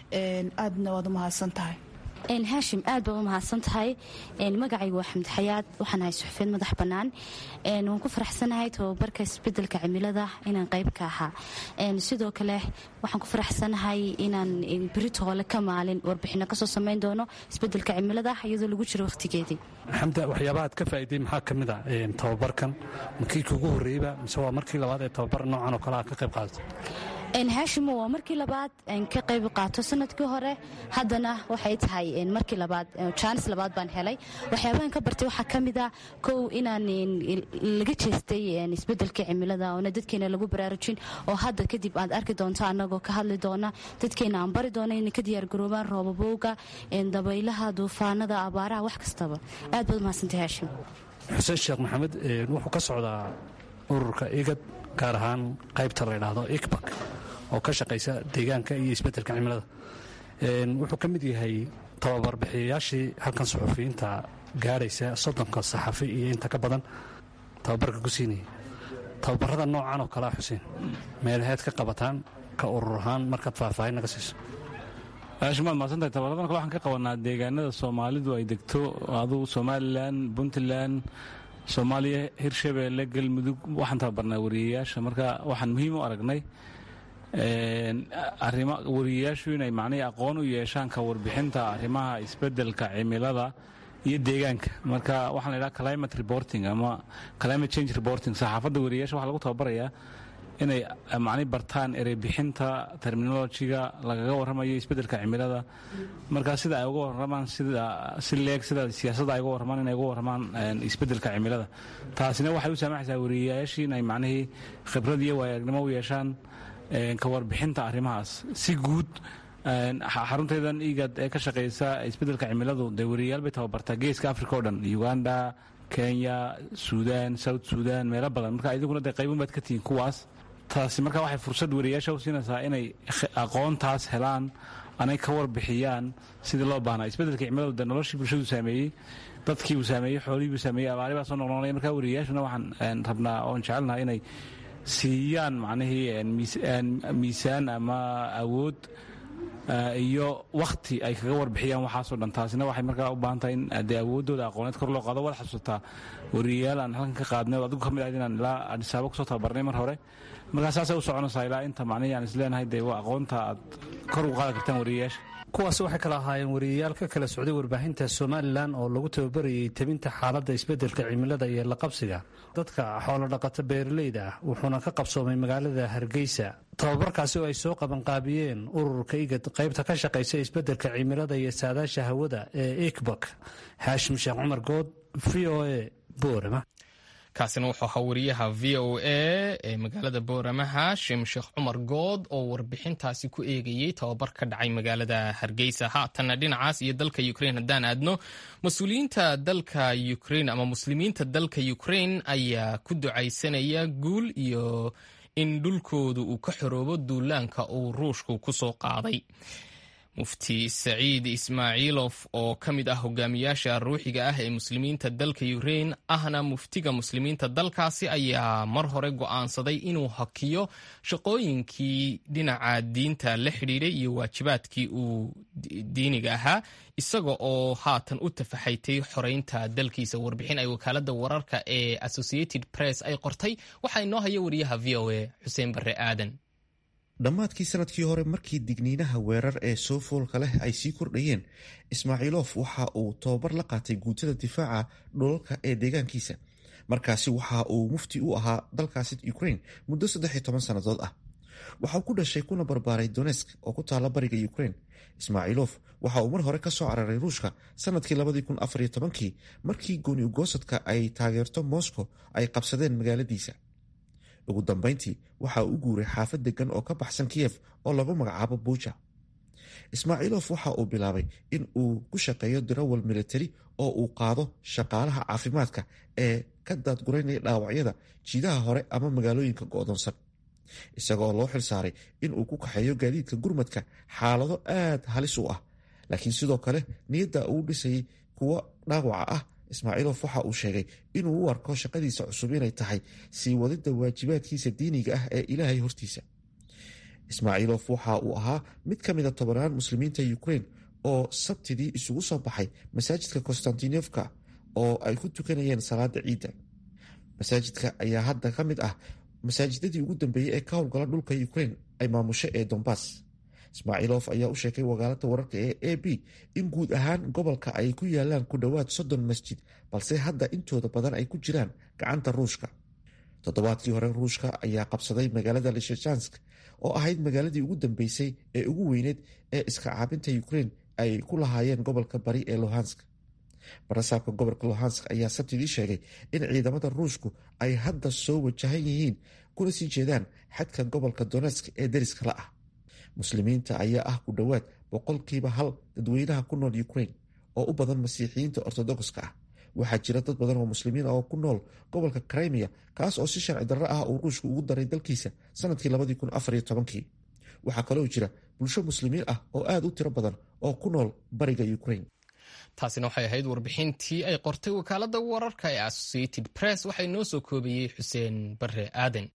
aadna waad u mahadsan tahay haashim aad baa u mahadsan tahay magacaygu waa xamdi xayaad waxaan ahay suxufeed madax bannaan waan ku faraxsanahay tababarka isbedelka cimilada inaan qayb ka ahaa sidoo kale waxaan ku faraxsanahay inaan beritoole ka maalin warbixino kasoo samayn doono isbedelka cimilada iyadoo lagu jiro wakhtigeedii xamda waxyaabaha aad ka faa'iiday maxaa ka mid a tababarkan makii kugu horreeyba mise waa markii labaad ee tababar noocan oo kale aad ka qayb qaadato haashimo waa markii labaad ka qayb qaato sanadkii hore haddana waxay tahay markii labaad jaanis labaad baan helay waxyaabahan ka bartay waxaa ka mid a kow inaan laga jeestay isbedelkii cimilada oona dadkeena lagu baraarujin oo hadda kadib aad arki doonto annagoo ka hadli doona dadkeena aan bari doona inay ka diyaargaroobaan roobabowga dabaylaha duufaanada abaaraha wax kastaba aad baad umahadsantay haashim xuseen sheekh maxamed wuxuu ka socdaa ururka igad gaar ahaan qaybta la ydhaahdo igbak oo ka shaqaysa deegaanka iyo isbeddelka cimilada wuxuu ka mid yahay tababarbixiyayaashii halkan suxufiyiinta gaadhaysa soddonka saxafi iyo inta ka badan tababarka ku siinaya tababarada noocan oo kalea xuseen meelaheed ka qabataan ka urur ahaan markaad faahfaahin naga siiso shimaad maadsantahay tababaradan kale waxaan ka qabanaa deegaanada soomaalidu ay degto adugu somalilan puntland soomaaliya hirshabeelle galmudug waxaan tababarnaa wariyayaasha marka waxaan muhiim u aragnay arima wariyayaashu inay macnihii aqoon u yeeshaan ka warbixinta arrimaha isbeddelka cimilada iyo deegaanka marka waxaan la yidhaha climate reporting ama climate change reporting saxaafadda wariyayaasha waxaa lagu tababarayaa inay macni bartaan ereybixinta terminolojiga lagaga warramayo isbeddelka cimilada markaa sida ay uga warramaan sida si leeg sida siyaasadda ay uga warramaan inay uga warramaan isbeddelka cimilada taasina waxay u saamaxaysaa wariyayaashii inay macnihii khibrad iyo waayagnimo u yeeshaan ka warbixinta arrimahaas si guud xarunteedan igad ee ka shaqeysa isbeddelka cimiladu dee wariyayaal bay tababartaa geeska africa o dhan uganda kenya suudan south suudan meelo badan marka idinkuna dee qaybun baad ka tihiin kuwaas taasi marka waxay fursad wariyayaasha u siinaysaa inay aqoontaas helaan anay ka warbixiyaan sidii loo baahnaa isbeddelka cimiladu dee noloshii bulshadu saameeyey dadkii uu saameeyey xoolihii buu saameeyey abaari baa soo noqnoqonaya marka wariyayaashuna waxaan rabnaa oon jecelnaha inay siiyaan macnihii miisaan ama awood iyo wakhti ay kaga warbixiyaan waxaasoo dhan taasina waxay markaa u baahan tahay in dee awooddooda aqooneed kor loo qaado waad xasuusataa wariyayaal aan halkan ka qaadnay oo adigu ka mid ahayd inaan ilaa adhisaabo kusoo tababarnay mar hore markaa saasay u soconaysaa ilaa inta macnihii aan isleenahay dee waa aqoonta aad kor ugu qaadi kartaan wariyayaasha kuwaas waxay kala ahaayeen wariyayaal ka kala socday warbaahinta somalilan oo lagu tababarayay tebinta xaaladda isbeddelka cimilada iyo laqabsiga dadka xoolodhaqata beeraleyda ah wuxuuna ka qabsoomay magaalada hargeysa tababarkaasi oo ay soo qabanqaabiyeen ururka igad qaybta ka shaqaysa isbeddelka cimilada iyo saadaasha hawada ee ikbak haashim sheekh cumar good v o a boorama kaasina wuxuu ahaa wariyaha v o a ee magaalada boorama haashim sheekh cumar good oo warbixintaasi ku eegayey tababar ka dhacay magaalada hargeysa haatanna dhinacaas iyo dalka ukrain haddaan aadno mas-uuliyiinta dalka ukrain ama muslimiinta dalka ukrain ayaa ku ducaysanaya guul iyo in dhulkoodu uu ka xoroobo duulaanka uu ruushku ku soo qaaday mufti saciid ismaaciilof oo ka mid ah hogaamiyaasha ruuxiga ah ee muslimiinta dalka ukrain ahna muftiga muslimiinta dalkaasi ayaa mar hore go'aansaday inuu hakiyo shaqooyinkii dhinaca diinta la xidhiidhay iyo waajibaadkii uu diiniga ahaa isaga oo haatan u tafaxaytay xoreynta dalkiisa warbixin ay wakaalada wararka ee associated press ay qortay waxaa inoo haya wariyaha v o a xuseen barre aadan dhammaadkii sanadkii hore markii digniinaha weerar ee soo foolka leh ay sii kordhayeen ismaaciilof waxa uu tababar la qaatay guutada difaaca dhulalka ee deegaankiisa markaasi waxa uu mufti u ahaa dalkaasi ukrain muddo saddex iyo toban sannadood ah waxa uu ku dhashay kuna barbaaray donesk oo ku taalla bariga ukrain ismaaciilof waxa uu mar hore ka soo cararay ruushka sanadkii labadii kun afariyo tobankii markii gooni ugoosadka ay taageerto moscow ay qabsadeen magaaladiisa ugu dambeyntii waxa uu u guuray xaafad degan oo ka baxsan kiyef oo lagu magacaabo buuja ismaaciilof waxa uu bilaabay in uu ku shaqeeyo dirawal militari oo uu qaado shaqaalaha caafimaadka ee ka daadguraynaya dhaawacyada jiidaha hore ama magaalooyinka go'doonsan isagoo loo xil saaray in uu ku kaxeeyo gaadiidka gurmadka xaalado aad halis u ah laakiin sidoo kale niyadda uu dhisayay kuwo dhaawaca ah ismaaciilof waxa uu sheegay inuu u arko shaqadiisa cusub inay tahay sii wadida waajibaadkiisa diiniga ah ee ilaahay hortiisa ismaaciilof waxa uu ahaa mid ka mida tobanaan muslimiinta ukrain oo sabtidii isugu soo baxay masaajidka konstantinofka oo ay ku tukanayeen salaada ciidda masaajidka ayaa hadda ka mid ah masaajidadii ugu dambeeyey ee ka howlgala dhulka ukrain ay maamusho ee dombas ismaaciilof ayaa u sheegay wakaalada wararka ee a b in guud ahaan gobolka ay ku yaalaan ku dhowaad soddon masjid balse hadda intooda badan ay ku jiraan gacanta ruushka toddobaadkii hore ruushka ayaa qabsaday magaalada lishajansk oo ahayd magaaladii ugu dambeysay ee ugu weyneed ee iska caabinta ukrain ay ku lahaayeen gobolka bari ee lohansk barasaabka gobolka lohansk ayaa sabtidii sheegay in ciidamada ruushku ay hadda soo wajahan yihiin kuna sii jeedaan xadka gobolka donetsk ee deriska la ah muslimiinta ayaa ah ku dhowaad boqolkiiba hal dadweynaha ku nool ukrain oo u badan masiixiyiinta ortodoxka ah waxaa jira dad badan oo muslimiin oo ku nool gobolka crimea kaas oo si sharci darro ah uu ruushku ugu daray dalkiisa sanadkii labadii kun afariyo tobankii waxaa kaloo jira bulsho muslimiin ah oo aad u tiro badan oo ku nool bariga ukrain taasina waxay ahayd warbixintii ay qortay wakaalada wararka ee associated press waxaa inoo soo koobayey xuseen bare aadan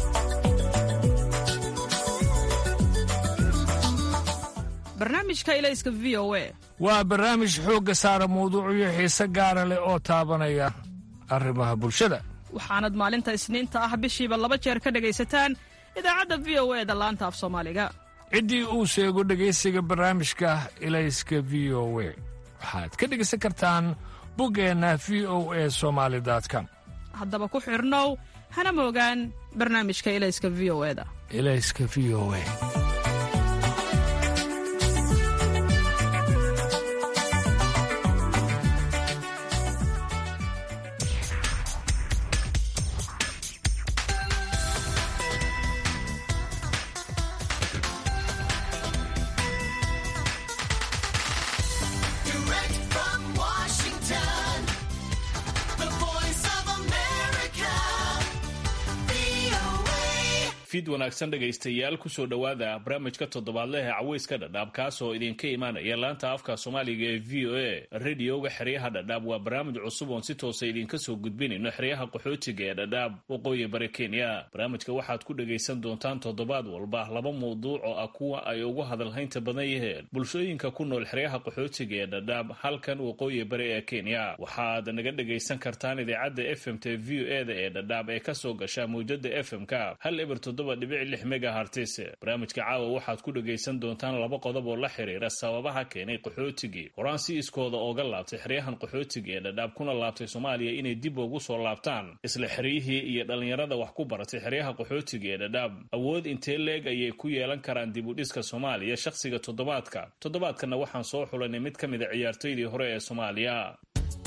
barnaamijka ilayska v o a waa barnaamij xoogga saara mawduucyo xiise gaara leh oo taabanaya arrimaha bulshada waxaanad maalinta isniinta ah bishiiba laba jeer ka dhegaysataan idaacadda v o e da laanta af soomaaliga ciddii uu sheego dhegaysiga barnaamijka ilayska v o we waxaad ka dhegaysan kartaan buggeenna v o e somaali com haddaba ku xidhnow hana moogaan barnaamijka ilayska v o e da ilayska v o e fid wanaagsan dhegaystayaal kusoo dhowaada barnaamijka toddobaadleh ee caweyska dhadhaab kaasoo idinka imaanaya laanta afka soomaaliga ee v o a radioga xeryaha dhadhaab waa barnaamij cusub oon si toosa idinka soo gudbinayno xeryaha qaxootiga ee dhadhaab waqooyi bari kenya barnaamijka waxaad ku dhegaysan doontaan toddobaad walba laba mawduuc oo ah kuwa ay ugu hadalhaynta badan yaheen bulshooyinka ku nool xeryaha qaxootiga ee dhadhaab halkan waqooyi bari ee kenya waxaad naga dhegaysan kartaan idaacadda f m t v o e da ee dhadhaab ee kasoo gasha mawjada f m-ka hal eber dhibic megahartis barnaamijka caawa waxaad ku dhegaysan doontaan laba qodob oo la xiriira sababaha keenay qaxootigii horaan si iskooda ooga laabtay xeryahan qaxootiga ee dhadhaab kuna laabtay soomaaliya inay dib ugu soo laabtaan isla xeryihii iyo dhallinyarada wax ku baratay xeryaha qaxootiga ee dhadhaab awood intee leeg ayay ku yeelan karaan dib u dhiska soomaaliya shakhsiga toddobaadka toddobaadkanna waxaan soo xulanay mid ka mid a ciyaartoydii hore ee soomaaliya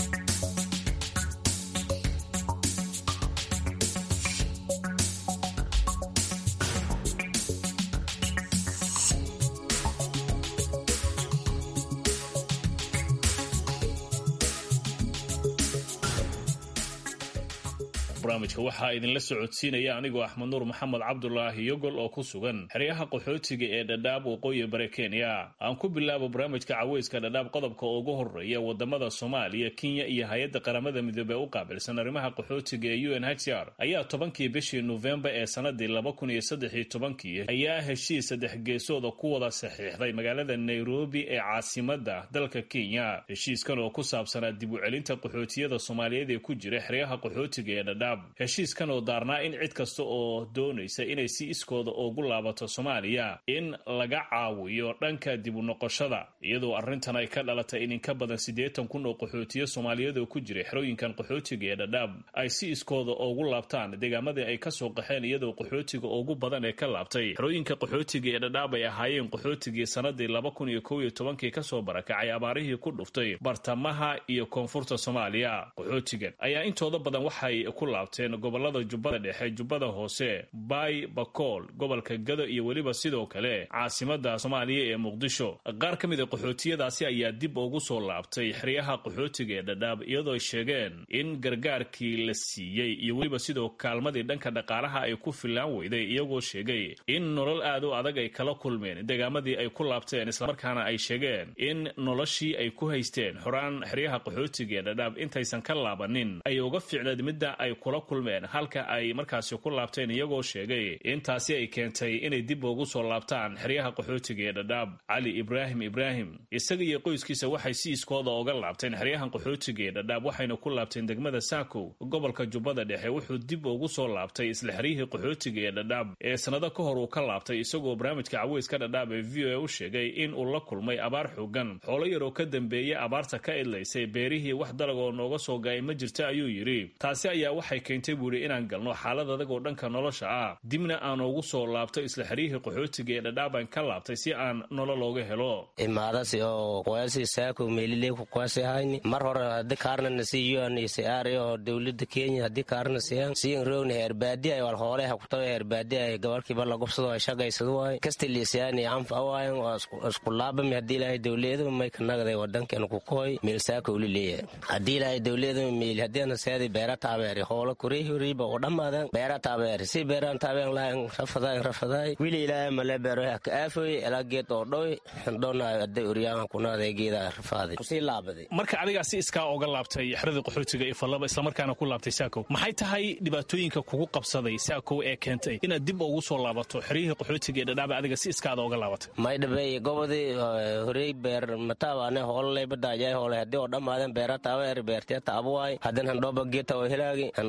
barnaamijka waxaa idinla socodsiinaya anigoo axmed nuur maxamed cabdulaahi yogol oo ku sugan xeryaha qaxootiga ee dhadhaab waqooyi bare kenya aan ku bilaabo barnaamijka caweyska dhadhaab qodobka ugu horeeya wadamada soomaaliya kenya iyo hay-adda qaramada midoobey u qaabilsan arrimaha qaxootiga ee u n h r ayaa tobankii bishii nofembar ee sanadii laba kun iyo saddex iyo tobankii ayaa heshiis saddex geesooda ku wada saxiixday magaalada nairobi ee caasimada dalka kenya heshiiskan oo ku saabsanaa dib u celinta qaxootiyada soomaaliyeed ee ku jira xeryaha qaxootiga ee dhadhaab heshiiskan oo daarnaa in cid kasta oo doonaysa inay si iskooda ugu laabato soomaaliya in laga caawiyo dhanka dib u noqoshada iyadoo arrintan ay ka dhalatay in inka badan siddeetan kun oo qaxootiyo soomaaliyeed oo ku jira xerooyinkan qaxootiga ee dhadhaab ay si iskooda ugu laabtaan deegaamadii ay kasoo qaxeen iyadoo qaxootiga ugu badan ee ka laabtay xerooyinka qaxootiga ee dhadhaab ay ahaayeen qaxootigii sanadii laba kun iyo kow iyo tobankii kasoo barakacay abaarihii ku dhuftay bartamaha iyo koonfurta soomaaliya qaxootigan ayaa intooda badan waxay ku laabteen gobolada jubbada dhexe jubbada hoose baay bakool gobolka gado iyo weliba sidoo kale caasimada soomaaliya ee muqdisho qaar ka mid a qaxootiyadaasi ayaa dib ugu soo laabtay xeryaha qaxootiga ee dhadhaab iyadoo ay sheegeen in gargaarkii la siiyey iyo weliba sidoo kaalmadii dhanka dhaqaalaha ay ku filaan weyday iyagoo sheegay in nolol aad u adag ay kala kulmeen deegaamadii ay ku laabteen islamarkaana ay sheegeen in noloshii ay ku haysteen xoraan xeryaha qaxootiga ee dhadhaab intaysan ka laabanin ay uga fiicneed midda ay kula kulmeen halka ay markaasi ku laabteen iyagoo sheegay intaasi ay keentay inay dib ugu soo laabtaan xeryaha qaxootiga ee dhadhaab cali ibraahim ibraahim isaga iyo qoyskiisa waxay si iskooda uga laabteen xeryahan qaxootiga ee dhadhaab waxayna ku laabteen degmada saakow gobolka jubbada dhexe wuxuu dib ugu soo laabtay isla xeryihii qaxootiga ee dhadhaab ee sannado ka hor uu ka laabtay isagoo barnaamijka caweyska dhadhaab ee v o a u sheegay in uu la kulmay abaar xoogan xoolo yaroo ka dambeeya abaarta ka idlaysay beerihii wax dalag oo nooga soo gaay ma jirta ayuu yidhi taasi ayaa waxay keentay buuri inaan galno xaalad adag oo dhanka nolosha ah dibna aan ugu soo laabto isla xeryihii qaxootiga ee dhadhaabaan ka laabtay si aan nolol ooga helo imaadasi oo qoyasi saako meelile ku qoyasi hayni mar hore haddi kaarnana si UNHCR oo dowladda Kenya haddi kaarna siyan siyan roogna heer baadi ay wal hooleha ku taw heer baadi ay gobolkiiba la gobsado ay shaqaysado waay kasta liisayaan iyo anfa waayan oo isku laabami haddii ilaahay dowladda may ka nagday wadankeena ku koy meel saako uli leeyahay haddii ilaahay dowladda meel haddii ana seedi beera taabeeri hoola kurii huriiba oo dhammaadan beera taabeeri si beeraan taabeen laayan rafadaay rafadaay wili ilaahay male beero ka aafoy ilaa geed oo dhoy dhoonaayo adday uryaanka kunaaday geedaa rafaaday kusii laabaday marka adigaa si iskaa oga laabtay xerada qaxootiga ee fallaba islamarkaana ku laabtay saakow maxay tahay dhibaatooyinka kugu qabsaday saakow ee keentay inaad dib ugu soo laabato xeryihii qaxootiga ee dhadhaaba adiga si iskaada oga laabatay may dhabey gobodii horey beer mataabaane hoololay badaajay hoole haddii oo dhammaaden beera taabeer beertiya taabuwaay haddin handhooba geeta oo hilaagi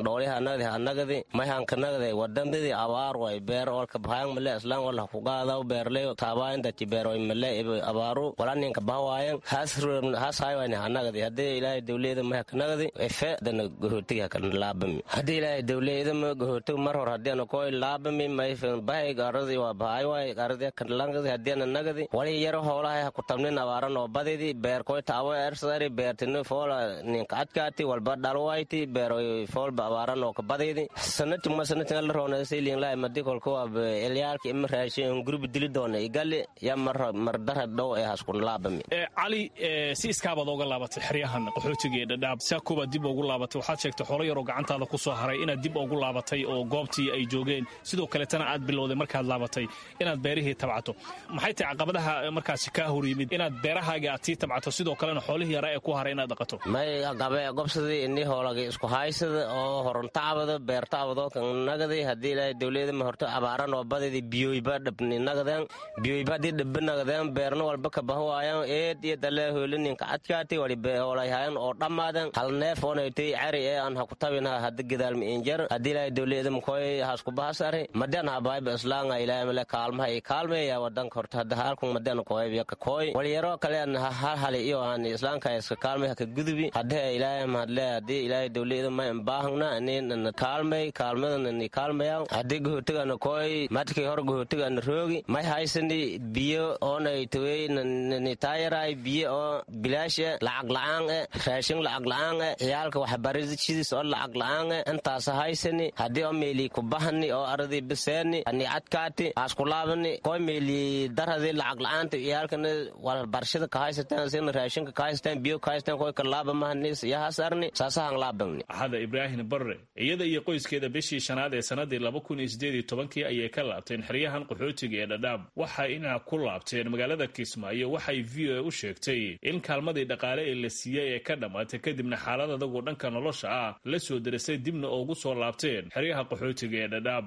dhooliha anagdi anagadi mayhanka nagdi wadandidi abaar way beer olka bahayang male islaan wala kugaadaw beerley taabayan dati beeroy male abaaru walaninka bahawaayan has has haywani anagadi hadii ilaahay dowliyada mayhaka nagdi efe dana gohootiga hakan laabami hadii ilaahay dowliyada ma gohootiga mar hor hadii ana koy laabami mayfen bahay gaaradi waa bahay waay gaaradi kan langadi hadii ana nagadi wali yaro howlahay ha ku tabnin abaaran oo badidi beer koy taabo ersari beertini foola ninka adkaati walba dhalwayti beeroy foolba abaaran oo ka badidi sanati ma sanati la roona seelin laa madi kolko waa elyaalka ima raashin gurub dili doona igali ya mar mar dara dhow ee haskun laabami cali si iskaabaad ooga laabatay xeryahan qaxootiga ee dhadhaab saakubaad dib ugu laabatay waxaad sheegtay xoolo yaroo gacantaada ku soo haray inaad dib ugu laabatay oo goobtii ay joogeen sidoo kaletana aad bilowday markaad laabatay inaad beerihii tabcato maxay tahay caqabadaha markaasi kaa hor yimid inaad beerahaaga aad sii tabcato sidoo kalena xoolihii yara ee ku haray inaad dhaqato may gabe gobsadii ini hoolagi isku haysada oo horuntacbado beertacbado kan nagadi hadii ilaahay dowliyada ma horto abaaran oo badidi biyoyba dhabni nagadeen biyoyba hadii dhabba nagadeen beerna walba ka bahawaayan eed iyo dalee hoolininka adkaati wali beeholayhayan oo dhammaaden hal neef oonaytay cari ee aan haku tabina hada gadaalmi injar hadii ilaahay dowliyada makoy hasku bahasari madan habayba islaanga ilaahay male kaalmaha i kaalmeeya wadanka horta hada halkun madan koybiya ka koy wali yaroo kale aan hal hali iyo aan islaanka iska kaalmay haka gudubi hadee ilaahay mahadle hadii ilaahay dowliyada ma imbaahna inin kaalmay kaalmadan kaalmaya hadii gohotigana koy madkii hor gohotigana roogi may haysani biyo oonay tawey nitaayaray biyo oo bilaashe lacag la-aan e raashin lacag la-aan e ciyaalka waxbarashadiis oo lacag la-aan e intaas haysani hadii oo meeli kubahani oo aradii biseeni ani adkaati askulaabani koy meeli daradi lacag la-aanta ciyaalkana waxbarashada ka haysateen sina raashinka ka haysateen biyo ka haysateen koy ka laabamahani yahasarni saasahan laabani axada ibraahim barre iyada iyo qoyskeeda bishii shanaad ee sanadii laba kun iyo sideed iyo tobankii ayay ka laabteen xeryahan qaxootiga ee dhadhaab waxay inaa ku laabteen magaalada kismaayo waxay v o a u sheegtay in kaalmadii dhaqaale ee la siiyey ee ka dhammaatay kadibna xaalad adagu dhanka nolosha ah la soo derisay dibna ugu soo laabteen xeryaha qaxootiga ee dhadhaab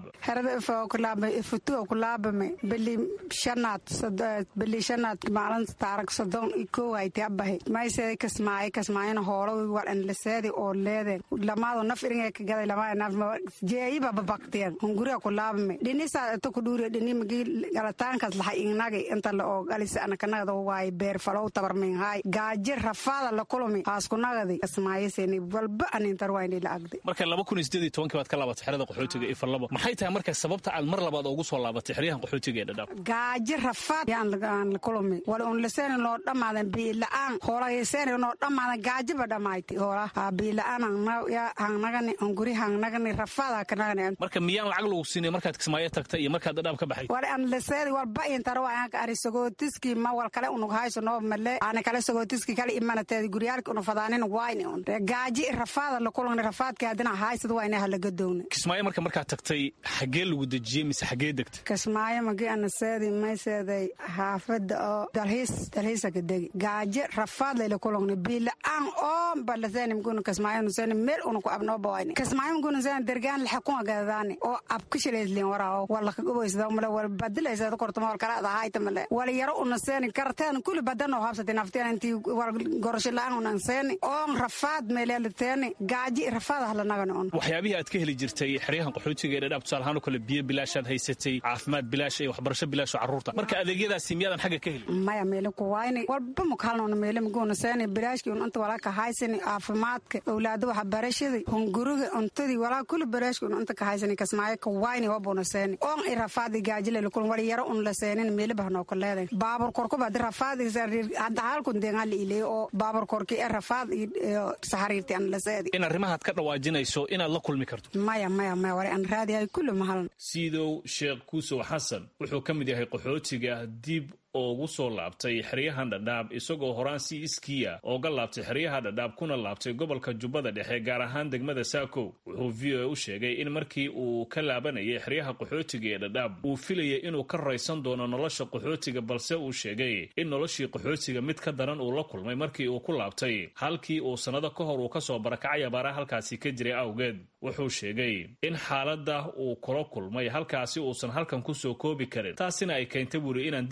ifutuo kulaabame bili shanaad bili shanaad maalin taarag sodon ikow hayti abahay maysee kasmaaye kasmaayana hoolo walan laseedi oo leede lamaado naf iringa ka gaday lamaa naf jeeyiba babaktiyan hunguriga kulaabame dhinisa ito kudhuuriya dhini magi galataankas lahay ingnagi inta la oo galisa anakanagada waaye beer falow tabarmin haay gaaji rafaada la kulumi haaskunagadi kasmaayaseni walba anintar wayni la agday marka laba kun iyo sideed iyo tobankii baad ka laabatay xerada qaxootiga iyo farlabo maxay tahay marka sababta aad mar labaad ugu soo laabatay xeryahan qaxootiga ee dhadhaab gaaji rafaad yaan la kulumi wala un laseeni loo dhammaadan biila-aan hoolayaseeni noo dhammaadan gaajiba dhammayti hoola biila-aan hangnagani hunguri hangnagani rafaada kanagani marka miyaan lacag lagu siinay markaad kismaayo tagtay iyo markaad dhadhaab ka baxay wala an laseedi walba intara waanka ari sagootiski ma wal kale unug hayso noo male ana kale sagootiski kale imanateedi guryaalki unu fadaanin wayni un gaaji rafaada la kulani rafaadki hadina haysad wayna halagadowna kismaayo marka markaad tagtay xagee lagu dejiyey mise xagee degtay kismaayo magi ana seedi mayseeday xaafada oo dalhiis dalhiisa ka degi gaaji rafaad layla kulani biila-aan oo balaseni mguna kismaayo nuseni meel unu ku abnooba wayni kismaayo mguna seni dergaan laxakuma gadadaani oo abkishilaysliin waraawo wala kagobaysada male wala badilaysada kortuma wal kala adahayta male wala yaro una seeni karteen kuli badan oo habsati nafteen intii wal gorosho la-aan unan seeni oon rafaad meeleeliteeni gaaji rafaad ahlanagani un waxyaabihii aad ka heli jirtay xeryahan qaxootiga ee dhadhaab tusaale ahaan oo kale biyo bilaashaad haysatay caafimaad bilaash iyo waxbarasho bilaash oo carruurta marka adeegyadaasi miyaadan xagga ka helin maya meele kuwayni walba mukalnona meele muguna seeni bilaashki un inta walaa ka haysani caafimaadka owlaado waxbarashadii hunguriga cuntadii walaa kuli bilaashki un inta ka haysani kasmaayo kuwayni wabuna seeni oon i rafaadi gaaji lelakul wala yaro un la seenin meele bahnoo ka leeday baabur korkuba hadi rafaadi hadda halkun deegaan la ileeyo oo baabur korki ee rafaad iyo saxariirti an la seedi in arrimahaad ka dhawaajinayso inaad la kulmi karto maya maya maya wala an raadiyahay kulli mahalan siidow sheekh kuusow xasan wuxuu ka mid yahay qaxootiga dib ugu soo laabtay xeryahan dhadhaab isagoo horaan si iskiya ooga laabtay xeryaha dhadhaab kuna laabtay gobolka jubbada dhexe gaar ahaan degmada saakow wuxuu v o a u sheegay in markii uu ka laabanayay xeryaha qaxootiga ee dhadhaab uu filayay inuu ka raysan doono nolosha qaxootiga balse uu sheegay in noloshii qaxootiga mid ka daran uu la kulmay markii uu ku laabtay halkii uu sannado ka hor uu ka soo barakacay abaaraha halkaasi ka jiray awgeed wuxuu sheegay in xaaladda uu kula kulmay halkaasi uusan halkan kusoo koobi karin taasina ay keentay buuri inaan dib ugu soo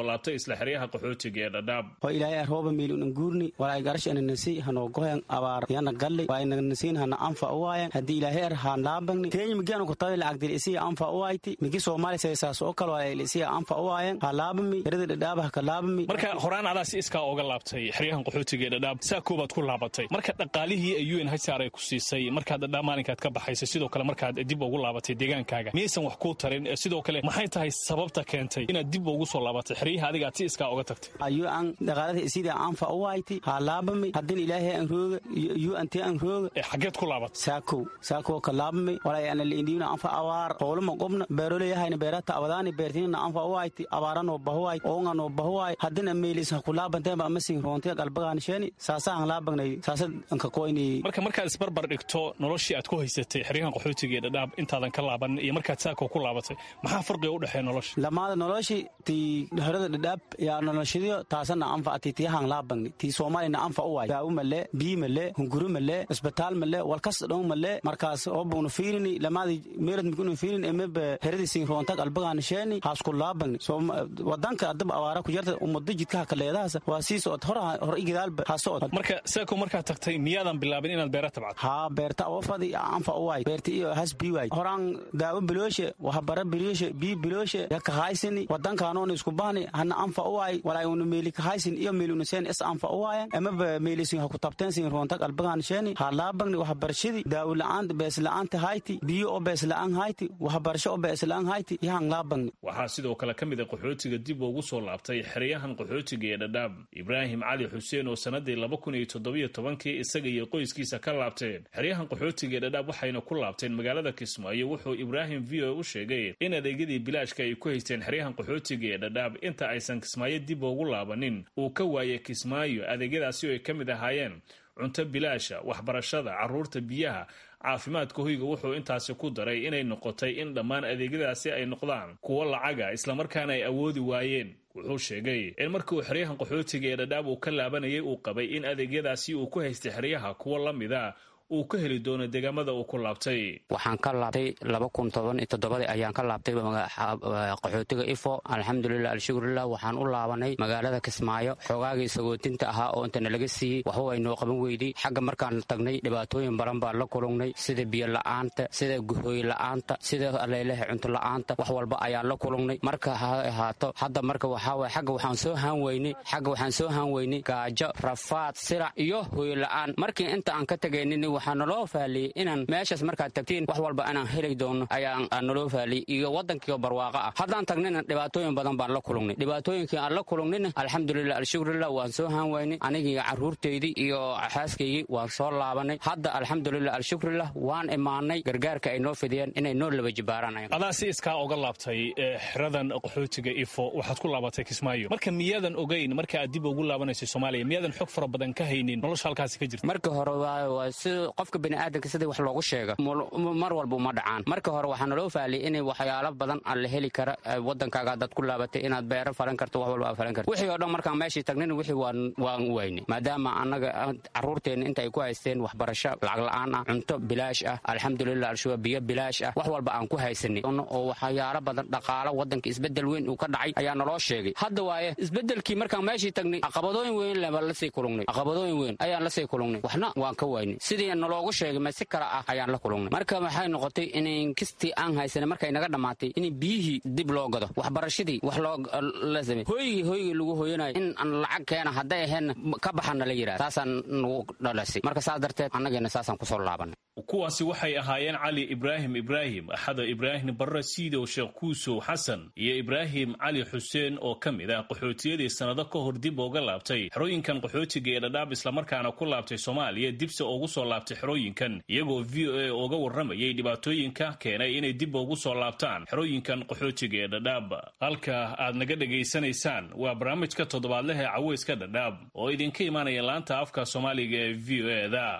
soo laabtay isla xeryaha qaxootiga ee dhadhaab oo ilaahay arooba miilun guurni walaay garash ananasi hanoo gohen abaar yana galli waa inagnasiin hana anfa uwaayan haddii ilaahay ar haan laabagni kenya migianu kutabi lacagdil isiya anfa uwayti migi soomaali seesaas oo kale waa isiya anfa uwaayan ha laabami herada dhadhaaba haka laabami marka horaan adaa si iskaa oga laabtay xeryahan qaxootiga ee dhadhaab saa koobaad ku laabatay marka dhaqaalihii ay un hsr ay ku siisay markaad dhadhaab maalinkaad ka baxaysay sidoo kale markaad dib ugu laabatay deegaankaaga miyaysan wax kuu tarin sidoo kale maxay tahay sababta keentay inaad dib ugu soo laabatay xeryaha adiga aad si iskaa oga tagtay ayu an dhaqaalada isida anfa uwayti ha laabami haddin ilaahay an rooga yu ante an rooga xageed ku laabatay saakow saakow ka laabami walay ana liindiyuna anfa abaar howlama qobna beeroleyahayna beerata abadaani beertinina anfa uwayti abaaranoo bahuwaay oonganoo bahuwaay haddina meelis ha ku laabanteeba amasin roontiya galbagaanisheni saasahan laabagnay saasa anka koyni marka markaad isbarbar dhigto noloshii aad ku haysatay xeryahan qaxootiga ee dhadhaab intaadan ka laaban iyo markaad saako ku laabatay maxaa farqiga u dhexeeya nolosha lamaada noloshi tii herada dhadhaab yaa noloshadiyo taasana anfa ati tiyahan laabagni tii soomaalina anfa uwaay daawo male bii male hunguri male isbitaal male walkas dhow male markaas obugnu fiirini lamaadi meelad migunu fiirin emebe heradi sin roonta galbagaanisheni haasku laabagni wadanka adaba abaara ku jarta umado jidkaha kaleedahaas waa sii socod hor hor igidaalba ha socod marka saako markaad tagtay miyaadan bilaabin inaad beera tabcad haa beerta oofadi anfa uwaay beerta iyo has bii waay horaan daawo bilooshe wahabara bilooshe bii bilooshe yakahaysini wadankaanoona isku bahni hana anfa uwaay walay una meeli kahaysin iyo meeluna seen is anfa uwaayan emaba meelisin ha ku tabteen sin roonta galbagaanisheni ha laabagni wahabarashadii daawo la-aanta bees la-aanta hayti biyo oo bees la-aan hayti wahabarasho oo bees la-aan hayti yahan laabagni waxaa sidoo kale ka mid a qaxootiga dib ugu soo laabtay xeryahan qaxootiga ee dhadhaab ibraahim cali xuseen oo sanadii laba kun iyo toddobiyo tobankii isaga iyo qoyskiisa ka laabteen xeryahan qaxootiga ee dhadhaab waxayna ku laabteen magaalada kismaayo wuxuu ibraahim v o u sheegay in adeegyadii bilaashka ay ku haysteen xeryahan qaxootiga ee dhadhaab inta aysan kismaayo dib ugu laabanin uu ka waayay kismaayo adeegyadaasi oo ay ka mid ahaayeen cunto bilaasha waxbarashada carruurta biyaha caafimaadka hoyga wuxuu intaasi ku daray inay noqotay in dhammaan adeegyadaasi ay noqdaan kuwo lacaga islamarkaana ay awoodi waayeen wuxuu sheegay in markii uu xeryahan qaxootiga ee dhadhaab uu ka laabanayay uu qabay in adeegyadaasi uu ku haystay xeryaha kuwo la mida uu ka heli doono deegaamada uu ku laabtay waxaan ka laabtay laba kun toban iyo toddobadii ayaan ka laabtay qaxootiga ifo alxamdulilah alshukurilah waxaan u laabanay magaalada kismaayo xoogaagii sagootinta ahaa oo intana laga siiyey waxba way noo qaban weydey xagga markaan tagnay dhibaatooyin badan baan la kulungnay sida biyo la'aanta sida guhooy la'aanta sida aleelaha cunto la'aanta wax walba ayaan la kulungnay marka ha ahaato hadda marka waxaawaye xagga waxaan soo haan weynay xagga waxaan soo haan weynay gaajo rafaad sirac iyo hooy la'aan markii inta aan ka tegaynin waxaa naloo faaliyey inaan meeshaas markaad tagtiin wax walba inaan heli doono ayaa naloo faaliyey iyo waddankiio barwaaqo ah haddaan tagnina dhibaatooyin badan baan la kulungnay dhibaatooyinkii aan la kulungnina alxamdulilah alshukurilah waan soo haan waynay anigii carruurtaydii iyo xaaskaygii waan soo laabanay hadda alxamdulilah alshukurilah waan imaanay gargaarka ay noo fidiyeen inay noo laba jibaaraan adaa si iskaa oga laabtay xeradan qaxootiga ifo waxaad ku laabatay kismaayo marka miyaadan ogeyn marka aad dib ugu laabanaysay soomaaliya miyaadan xog fara badan ka haynin nolosha halkaasi ka jirta marka hore si qofka biniaadanka sidii wax loogu sheega mar walba uma dhacaan marka hore waxaa naloo faaliyay in waxyaalo badan aan la heli kara wadankaaga hadaad ku laabatay inaad beero falan karto wax walba aad falan karto wixii oo dhan markaan meeshii tagnina wixii waan weynay maadaama annaga carruurteenna inta ay ku haysteen waxbarasho lacag la'aan ah cunto bilaash ah alxamdulilah alshuba biyo bilaash ah wax walba aan ku haysanay oo waxyaalo badan dhaqaalo wadanka isbedel weyn uu ka dhacay ayaa naloo sheegay hadda waaye isbedelkii markaan meeshii tagnay caqabadooyin weyn lebaan lasii kulungnay caqabadooyin weyn ayaan lasii kulungnay waxna waan ka waynay sidii naloogu sheegay ma si kale ah ayaan la kulungnay marka waxay noqotay in kistii aan haysanay markay naga dhammaatay in biyihii dib loo gado waxbarashadii wax loo la samey hooygii hooygii lagu hooyanayo in aan lacag keena hadday aheenna ka baxana la yidhahda saasaan nagu dhalasay marka saas darteed annageena saasaan kusoo laabanay kuwaasi waxay ahaayeen cali ibraahim ibraahim axada ibraahim barre siidow sheekh kuusow xasan iyo ibraahim cali xuseen oo ka mid ah qaxootiyadii sannado ka hor dib uga laabtay xerooyinkan qaxootiga ee dhadhaab islamarkaana ku laabtay soomaaliya dibse ugu soo laabtay xerooyinkan iyagoo v o a uga warramayay dhibaatooyinka keenay inay dib ugu soo laabtaan xerooyinkan qaxootiga ee dhadhaab halka aad naga dhegaysanaysaan waa barnaamijka toddobaadlaha caweyska dhadhaab oo idinka imaanaya laanta afka soomaaliga ee v o e da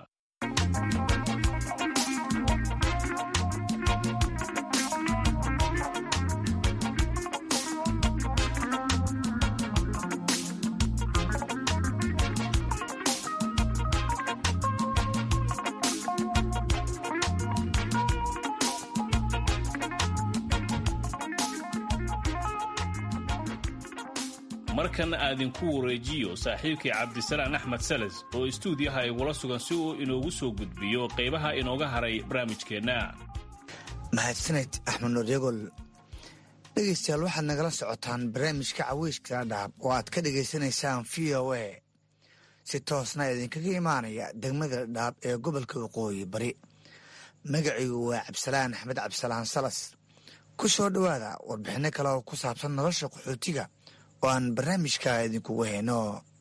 markan aadinku wareejiyo saaxiibkii cabdisalaan axmed salas oo istuudiyaha igula sugan si uu inoogu soo gudbiyo qaybaha inooga haray barnaamijkeenna mahadsaned axmed nuuryagol dhegaystayaal waxaad nagala socotaan barnaamijka caweyska dhaab oo aad ka dhagaysanaysaan v o a si toosna idinkaga imaanaya degmada dhaab ee gobolka waqooyi bari magacigu waa cabdisalaan axmed cabdisalaan salas ku soo dhowaada warbixinno kale oo ku saabsan nolosha qaxootiga oo aan barnaamijka idinkugu hayno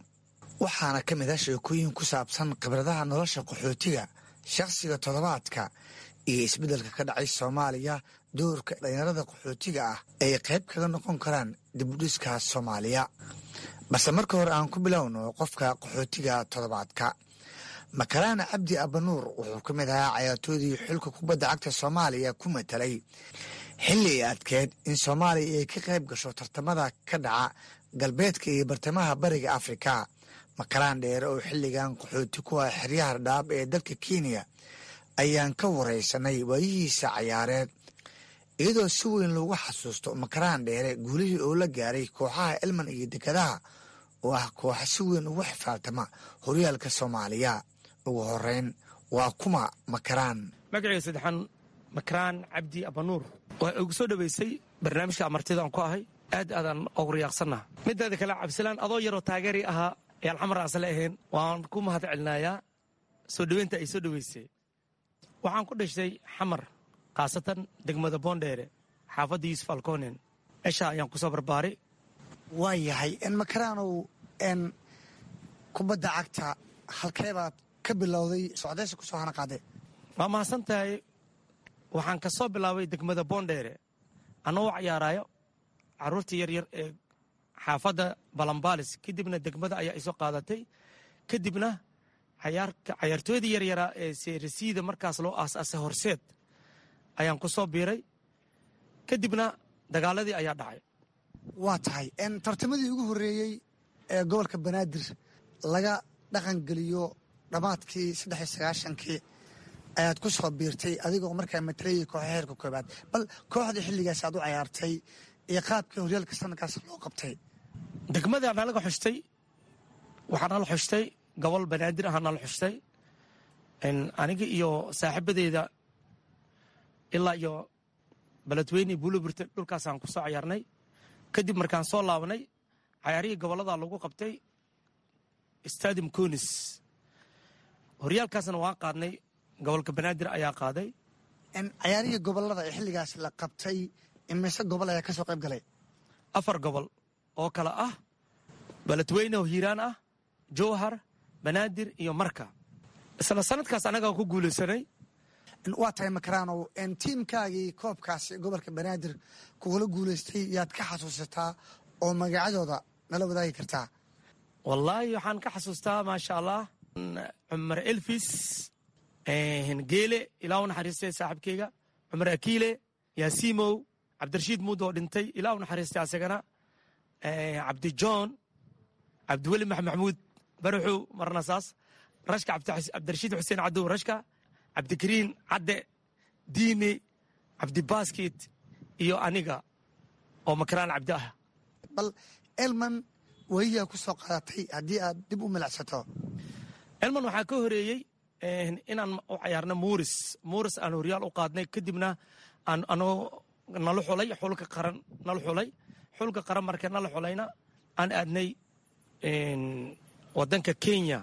waxaana ka mid ah sheekooyin ku saabsan khibradaha nolosha qaxootiga shakhsiga toddobaadka iyo isbeddelka ka dhacay soomaaliya doorka dhalinyarada qaxootiga ah ay qayb kaga noqon karaan dibudhiska soomaaliya balse marka hore aan ku bilowno qofka qaxootiga toddobaadka makalaana cabdi abanuur wuxuu ka mid ahaa cayaartoodii xulka kubadda cagta soomaaliya ku matalay xilli ay adkeed in soomaaliya ay ka qayb gasho tartamada ka dhaca galbeedka iyo bartamaha bariga afrika makalaan dheere oo xilligan qaxooti ku ah xeryaha dhaab ee dalka kenya ayaan ka waraysanay waayihiisa cayaareed iyadoo si weyn loogu xasuusto makaraan dheere guulihii oo la gaaray kooxaha elman iyo dekadaha oo ah kooxa si weyn ugu xifaaltama horyaalka soomaaliya ugu horeyn waa kuma makaraan magaceyga saddexaan makaraan cabdi abanuur waa ugu soo dhoweysay barnaamijka amartida aan ku ahay aad aadaan ugu riyaaqsannaha mideeda kale cabdisalaan adoo yaroo taageeri ahaa ee alxamar aasle ahayn waan ku mahad celinayaa soo dhoweynta ay soo dhoweysay waxaan ku dhashtay xamar khaasatan degmada boondheere xaafadda yuusuf alkonen meesha ayaan ku soo barbaaray waa yahay n makaraanow n kubadda cagta halkee baad ka bilowday socdaysa kusoo hana qaade waa mahadsan tahay waxaan ka soo bilaabay degmada boondheere annagoo cayaaraayo carruurtii yaryar ee xaafadda balambaalis kadibna degmada ayaa isoo qaadatay kadibna cayaartooydii yaryaraa ee seerasiida markaas loo aasaasay horseed ayaan ku soo biiray kadibna dagaaladii ayaa dhacay waa tahay tartamadii ugu horreeyey ee gobolka banaadir laga dhaqangeliyo dhammaadkii saddex iyo sagaashankii ayaad ku soo biirtay adigoo markaa matalayay kooxa heerka koobaad bal kooxdii xilligaas aad u cayaartay iyo qaabkii horyaalka sanadkaas loo qabtay degmada nalaga xushtay waxaa nala xushtay gobol banaadir ahaa nala xushtay aniga iyo saaxiibadeyda ilaa iyo beledweyne buuloburte dhulkaasaan ku soo cayaarnay kadib markaan soo laabanay cayaarihii gobollada lagu qabtay stadium conis horyaalkaasna waan qaadnay gobolka banaadir ayaa qaaday cayaarihii gobolada ee xilligaas la qabtay imise gobol ayaa ka soo qayb galay afar gobol oo kale ah beledweyne oo hiiraan ah jowhar banaadir iyo marka isla sanadkaas annagaa ku guulaysanay waa tahay makaraanow tiimkaagii koobkaasi gobolka banaadir kugula guulaystay yaad ka xasuusataa oo magacyadooda nala wadaagi kartaa wallaahi waxaan ka xasuustaa maasha allah cumar elfis geele ilaa u naxariistay saaxiibkeyga cumar akiile yaasimow cabdirashiid muud oo dhintay ilaa u naxariistay asagana cabdijohn cabdiweli max maxamuud baraxow marna saas rashka cabdirashiid xuseen cadow rashka cabdikariin cadde diine cabdibaaskit iyo aniga oo makaraan cabdi ah bal elman weliyaa ku soo qaadatay haddii aad dib u milacsato elman waxaa ka horeeyey inaan u cayaarno muuris muuris aan horyaal u qaadnay kadibna aan anoo nala xulay xulka qaran nala xulay xulka qaran marka nala xulayna aan aadnay wadanka kenya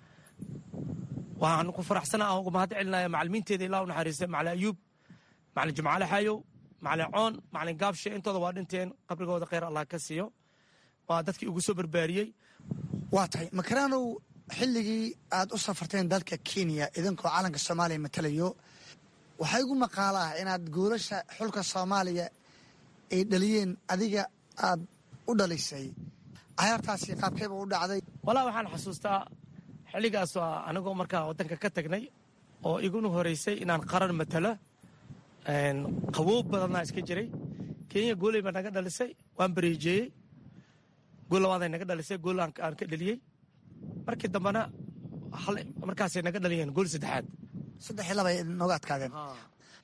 waxaan ku faraxsana aan uga mahad celinaya macalimiinteeda ilaa u naxariistay macalin ayuub macalin jimcaale xayow macalin coon macalin gaabshe intooda waa dhinteen qabrigooda kheyr allah ka siiyo waa dadkii ugu soo barbaariyey waa tahay makaraanow xilligii aad u safarteen dalka kenya idinkoo calanka soomaaliya matalayo waxaa igu maqaala ah inaad goolasha xulka soomaaliya ay dhaliyeen adiga aad u dhalisay cayaartaasi qaabkeeba u dhacday walaa waxaan xasuustaa xilligaas waa anigoo markaa waddanka ka tagnay oo iguna horeysay inaan qaran matalo qaboob badannaa iska jiray kenya gooley baa naga dhalisay waan bareejeeyey gool labaaday naga dhalisay gool aan ka dheliyey markii dambena markaasay naga dhaliyeen gool saddexaad saddex iyo laba ay nooga adkaadeen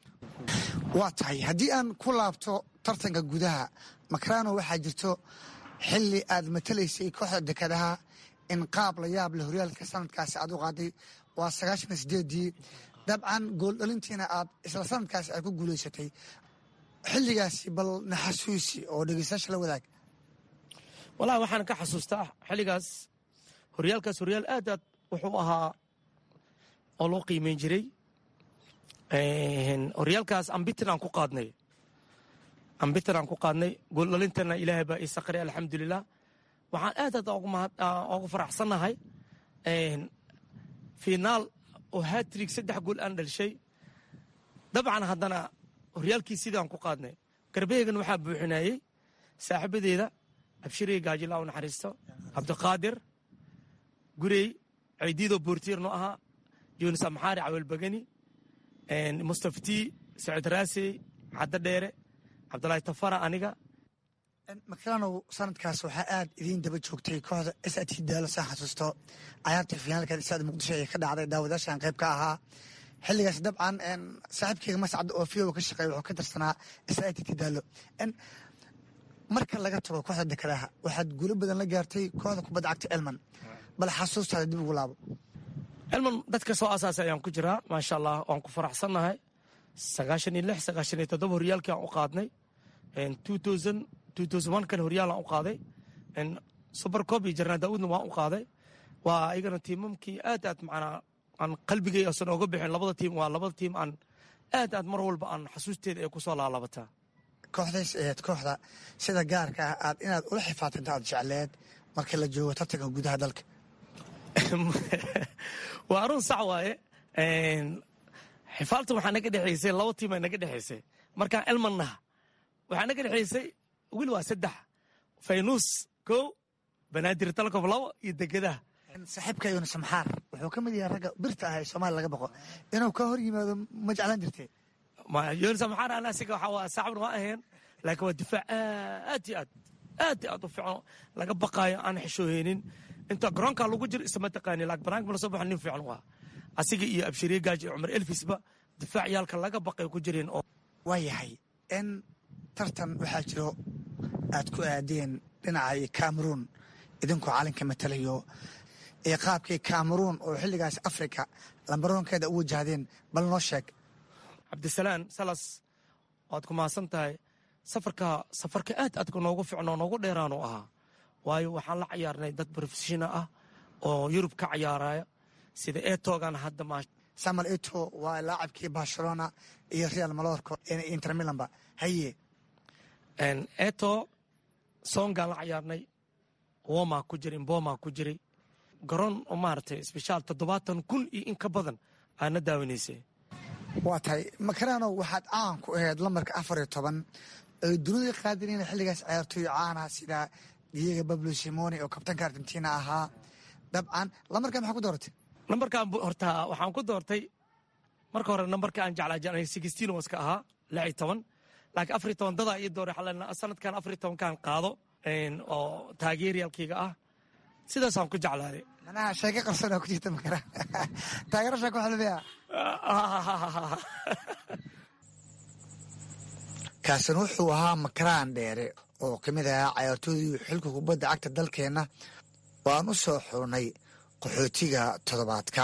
waa tahay haddii aan ku laabto tartanka gudaha makarano waxaa jirto xilli aad matalaysay kooxda dekedaha in qaab la yaab leh horyaalka sanadkaasi aad u qaaday waa sagaashan iyo sideedii dabcan gooldhalintiina aad isla sanadkaasi ay ku guulaysatay xilligaasi bal naxasuusi oo dhegeystayaasha la wadaag walahi waxaan ka xasuustaa xilligaas horyaalkaas horyaal aad aad wuxuu ahaa oo loo qiimeyn jiray horyaalkaas ambitin aan ku qaadnay ambitin aan ku qaadnay gooldhalintana ilaahay baa ii saqray alxamdulilah waxaan aad aad ugu faraxsannahay finaal oo hatrig saddex gool aan dhalishay dabcan haddana horyaalkii sidaan ku qaadnay garbeegan waxaa buuxinayey saaxiibadeeda abshirey gaajila u naxariisto cabdiqaadir gurey ceydiidoo boortiirno ahaa yunis amxaari cawelbagani mustaftii saciid raasey caddo dheere cabdulaahi tafara aniga makaranow sanadkaas waxaa aad idiin daba joogtay kooxda s t daalo saan xasuusto cayaarta finaalka isaad muqdisho ee ka dhacday daawadaashan qayb ka ahaa xilligaas dabcan saaxiibkeyga mascad oo fiyowa ka shaqeeya wuxuu ka tirsanaa s t daalo marka laga tago kooxda dekedaha waxaad guulo badan la gaartay kooxda kubadda cagta elman bal xasuustaada dib ugu laabo elman dadka soo asaasay ayaan ku jiraa maasha allah waan ku faraxsannahay sagaashan iyo lix sagaashan iyo toddoba horyaalkii aan u qaadnay kan horyaalaan u qaaday supercob iyo jarnaa daawudna waan u qaaday waa ayagana tiimamkii aad aad macnaa aan qalbigay asan ooga bixin labada tiim waa labada tiim aan aad aad mar walba aan xasuusteeda ay kusoo laalabataa kooxdays aheed kooxda sida gaarka ah aad inaad ula xifaatanto aad jecleed markii la joogo tartanka gudaha dalka waa arun sax waaye xifaalta waxaa naga dhexaysay laba tiim ay naga dhexaysay markaan elman naha waxaa naga dhexaysay wiil waa saddex faynuus kow banaadir talkof labo iyo degedaha saaxiibka yunis maxaar wuxuu ka mid yahay ragga birta ah ee soomaaliya laga boqo inuu ka hor yimaado ma jeclaan jirtee yunis maxaar ana asiga waxa waa saacibna ma ahayn laakiin waa difaac aad iyo aad aad iyo aad u fiican laga baqaayo aan xishooheynin inta garoonka lagu jiro isma taqaani laakiin banaanka mala soo baxo nin fiican waa asiga iyo abshiriye gaaji iyo cumar elfisba difaac yaalka laga baqay ku jireen oo waa yahay in tartan waxaa jiro aad ku aadeen dhinaca cameroon idinkoo calinka matalayo iyo qaabkii cameroon oo xilligaas africa lambaroonkeeda u wajahdeen bal noo sheeg cabdisalaan salas waad ku mahadsan tahay safarka safarka aad aadka noogu ficnoo noogu dheeraanu ahaa waayo waxaan la cayaarnay dad profeshona ah oo yurub ka cayaaraya sida etogan hadda ma samuel eto waa laacabkii barcelona iyo real malorco inter milanba haye eto songaan la cayaarnay woma ku jiray mboma ku jiray garoon oo maaragtay sbeshaal toddobaatan kun iyo in ka badan aana daawanaysay waa tahay makarano waxaad caan ku ahayd lambarka afar iyo toban ay dunida qaadinayna xilligaas ciyaartooy caanaha sida diego bablo simoni oo kabtanka argentina ahaa dabcan lambarka maxaa ku dooratay nambarkan horta waxaan ku doortay marka hore nambarka aan jeclaa sixteen waska ahaa lix iyo toban laakiin afar iyo toban dadaa ii dooray xalena sanadkan afar iyo tobankan qaado oo taageeryaalkayga ah sidaasaan ku jeclaaday manaha sheeko qarsanaa ku jirta makara taageerashaa ku xalmaya kaasina wuxuu ahaa makaraan dheere oo ka mid ahaa cayaartoodii xilka kubadda cagta dalkeenna waan u soo xurnay qaxootiga toddobaadka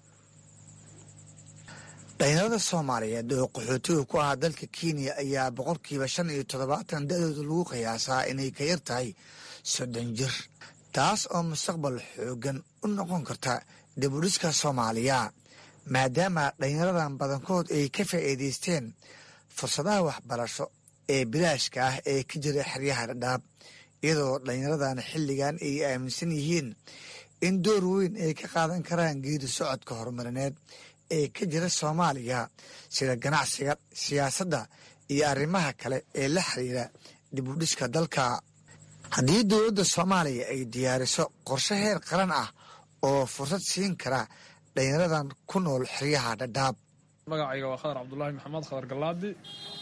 dhalinyarada soomaaliyeed oo qaxootiga ku ahaa dalka kenya ayaa boqolkiiba shan iyo toddobaatan da-dooda lagu qiyaasaa inay ka yar tahay soddon jir taas oo mustaqbal xoogan u noqon karta dibudhiska soomaaliya maadaama dhalinyaradan badankood ay ka faa'iidaysteen fursadaha waxbarasho ee bilaashka ah ee ka jira xeryaha dhadhaab iyadoo dhalinyaradan xilligan ay aaminsan yihiin in door weyn ay ka qaadan karaan geedi socodka horumarineed ee ka jira soomaaliya sida ganacsiga siyaasadda iyo arrimaha kale ee la xiriira dibudhiska dalka haddii dowladda soomaaliya ay diyaariso qorshe heer qaran ah oo fursad siin kara dhalinyaradan ku nool xeryaha dhadhaab magacayga waa khadar cabdulaahi maxamed khadar galaadi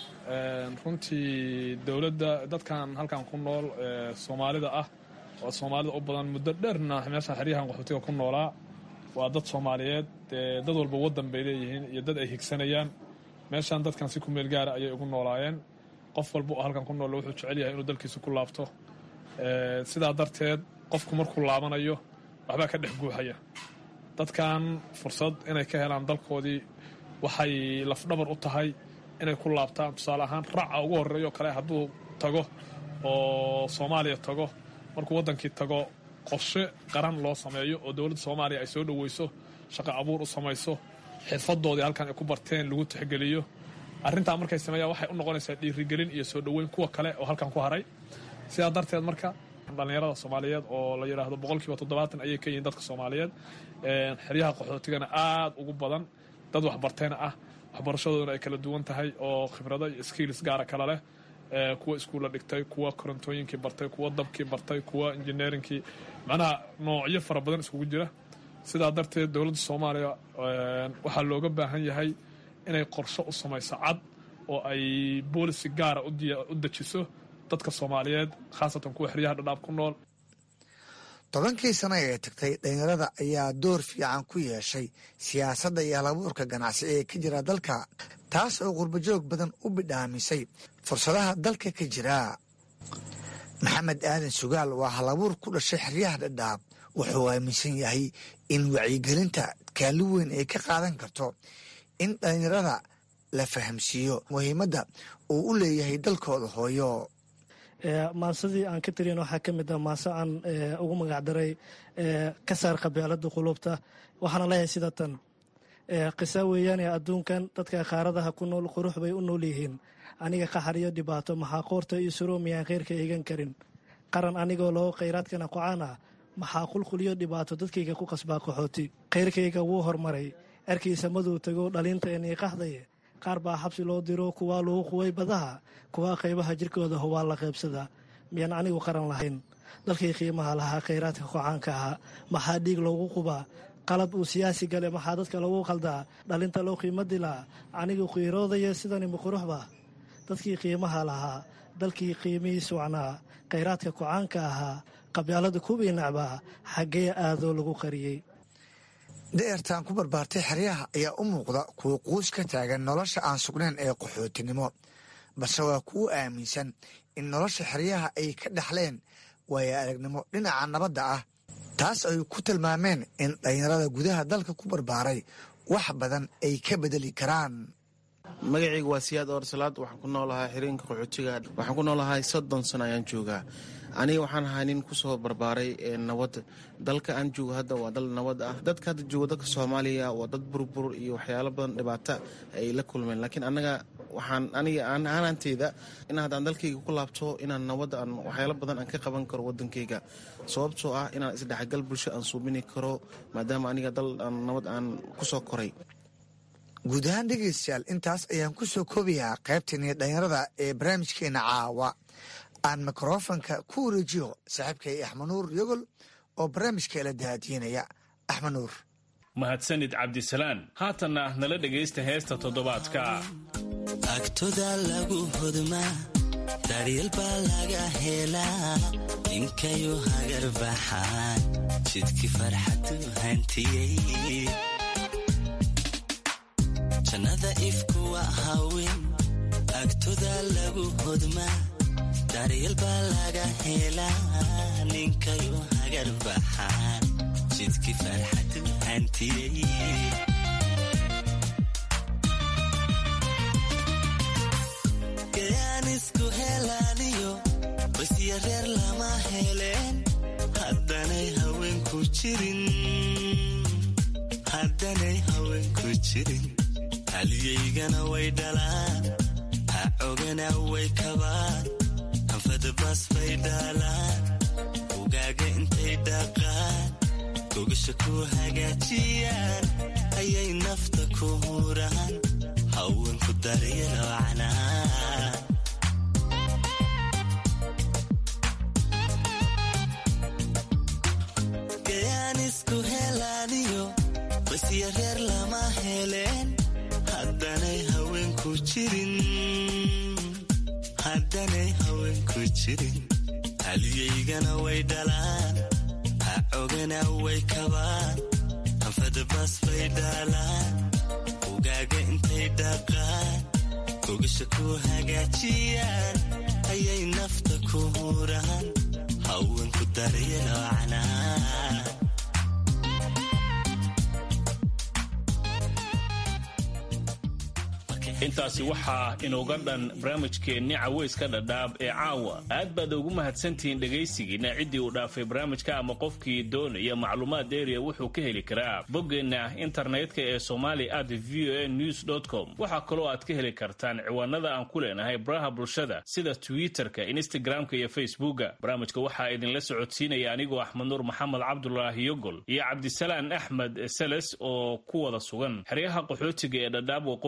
runtii dowladda dadkan halkan ku nool soomaalida ah oo soomaalida u badan muddo dheerna meesha xeryahan qaxootiga ku noolaa waa dad soomaaliyeed dad walba waddan bay leeyihiin iyo dad ay higsanayaan meeshan dadkan si ku meel gaara ayay ugu noolaayeen qof walba oo halkan ku nool wuxuu jecel yahay inuu dalkiisa ku laabto sidaa darteed qofku markuu laabanayo waxbaa ka dhex guuxaya dadkan fursad inay ka helaan dalkoodii waxay lafdhabar u tahay inay ku laabtaan tusaale ahaan raaca ugu horeeyo kale hadduu tago oo soomaaliya tago markuu waddankii tago qorshe qaran loo sameeyo oo dowladda soomaaliya ay soo dhoweyso shaqo abuur u samayso xirfadoodii halkan ay ku barteen lagu tixgeliyo arrintaa markay sameeyaan waxay u noqonaysaa dhiirigelin iyo soo dhoweyn kuwa kale oo halkan ku haray sidaa darteed marka dhallinyarada soomaaliyeed oo la yidhaahdo boqolkiiba toddobaatan ayay ka yihiin dadka soomaaliyeed xeryaha qaxootigana aada ugu badan dad waxbartayna ah waxbarashadooduna ay kala duwan tahay oo khibrado iyo skills gaara kala leh kuwa iskuulla dhigtay kuwa korontooyinkii bartay kuwa dabkii bartay kuwa injineerinkii macnaha noocyo fara badan iskugu jira sidaa darteed dowladda soomaaliya waxaa looga baahan yahay inay qorsho u samayso cad oo ay boolisi gaara u dejiso dadka soomaaliyeed khaasatan kuwa xeryaha dhadhaab ku nool tobankii sano ee tagtay dhalinyarada ayaa door fiican ku yeeshay siyaasadda iyo halabuurka ganacsi ee ka jira dalka taas oo qurbajoog badan u bidhaamisay fursadaha dalka ka jira maxamed aadan sugaal waa halabuur ku dhashay xeryaha dhadhaab wuxuu aaminsan yahay in wacyigelinta kaalin weyn ay ka qaadan karto in dhalinyarada la fahamsiiyo muhiimadda uu u leeyahay dalkooda hooyo maansadii aan ka tiriyan waxaa ka mid ah maanse aan ugu magacdaray ka saar qabeelada qulubta waxaana leeyahay sida tan qisa weeyaane adduunkan dadka qaaradaha ku nool qurux bay u nool yihiin aniga qaxariyo dhibaato maxaa qoorta iyo suroo miyaan kheyrka eegan karin qaran anigoo loo khayraadkana qocaan ah maxaa qulquliyo dhibaato dadkayga ku qasbaa qaxooti khayrkayga wuu hormaray erkiisa maduu tago dhalinta eniiqaxdaye qaar baa xabsi loo diro kuwaa lagu quway badaha kuwaa qaybaha jirkooda hubaa la qaybsadaa miyaan anigu qaran lahayn dalkii qiimaha lahaa khayraadka kocaanka ahaa maxaa dhiig loogu qubaa qalab uu siyaasi gale maxaa dadka lagu qaldaa dhalinta loo qiimo dilaa anigu qiiroodaya sidani muquruxba dadkii qiimaha lahaa dalkii qiimihii sucnaa khayraadka kocaanka ahaa qabyaalada kuwii nacbaa xaggee aadoo lagu qariyey da'ertaan ku barbaartay xeryaha ayaa u muuqda kuwa quus ka taagan nolosha aan sugnayn ee qaxootinimo balse waa kuwo aaminsan in nolosha xeryaha ay ka dhexleen waayo aragnimo dhinaca nabadda ah taas ay ku tilmaameen in dhalinyarada gudaha dalka ku barbaaray wax badan ay ka bedeli karaan magacayga waa siyaad oorsalaad waxaan ku noolahay xiriinka qaxootiga waxaan ku noolahay soddon sano ayaan joogaa aniga waxaan ahaa nin kusoo barbaaray nabad dalka aan joogo hadda waa dal nabad ah dadka hadda jooga dalka soomaaliya waa dad burbur iyo waxyaalo badan dhibaata ay la kulmeen laakiin anaga waxaan aniga aanaanteyda in haddaan dalkayga ku laabto inaan nabad aan waxyaalo badan aan ka qaban karo wadankayga sababtoo ah inaan isdhexgal bulsho aan suubini karo maadaama aniga dal nabad aan kusoo koray guud ahaan dhegaystayaal intaas ayaan ku soo koobayaa qaybteenii dhalinyarada ee barnaamijkeena caawa aan mikrofonka ku wareejiyo saaxiibkay axmed nuur yogol oo barnaamijka la daadiinaya axmed nuur mahadsanid cabdisalaan haatanna nala dhegaysta heesta toddobaadka agtoda lagu hodmaa daryeel baa laga helaa ninkayu hagar baxaan jidkii farxadu hantiyey jannada ifku waa haween agtoda lagu hodmaa daryeel baa laga helaa ninkayu hagar baxaan jidkii farxadu hantiyey gayaan isku helaaniyo basya reer lama heleen haddanay haweenku jirin haddanay haweenku jirin halyaygana way dhalaan ha ogana way kabaan anfadabas bay dhaalaan ugaaga intay dhaqaan gogasha ku hagaajiyaan ayay nafta ku huraan haweenku daryelo canaan gayaan isku helaaniyo basya reer lama heleen haddanay haweenku jirin haddanay haweenku jirin halyaygana way dhalaan ha ogana way kabaan anfadabas bay dhaalaan ugaaga intay dhaqaan gogasha ku hagaajiyaan ayay nafta ku huraan haweenku daryeelocana intaasi waxaa inooga dhan barnaamijkeenni caweyska dhadhaab ee caawa aad baad ugu mahadsantihiin dhegaysigiina ciddii uu dhaafay barnaamijka ama qofkii doonaya macluumaad dheeriya wuxuu ka heli karaa boggeenna internetka ee somali at v o a news com waxaa kaloo aad ka heli kartaan ciwaanada aan ku leenahay baraha bulshada sida twitter-ka instagram-ka iyo facebooka barnaamijka waxaa idinla socodsiinaya anigoo axmed nuur maxamed cabdulaahi yogol iyo cabdisalaan axmed seles oo ku wada sugan xeryaha qaxootiga ee dhadhaab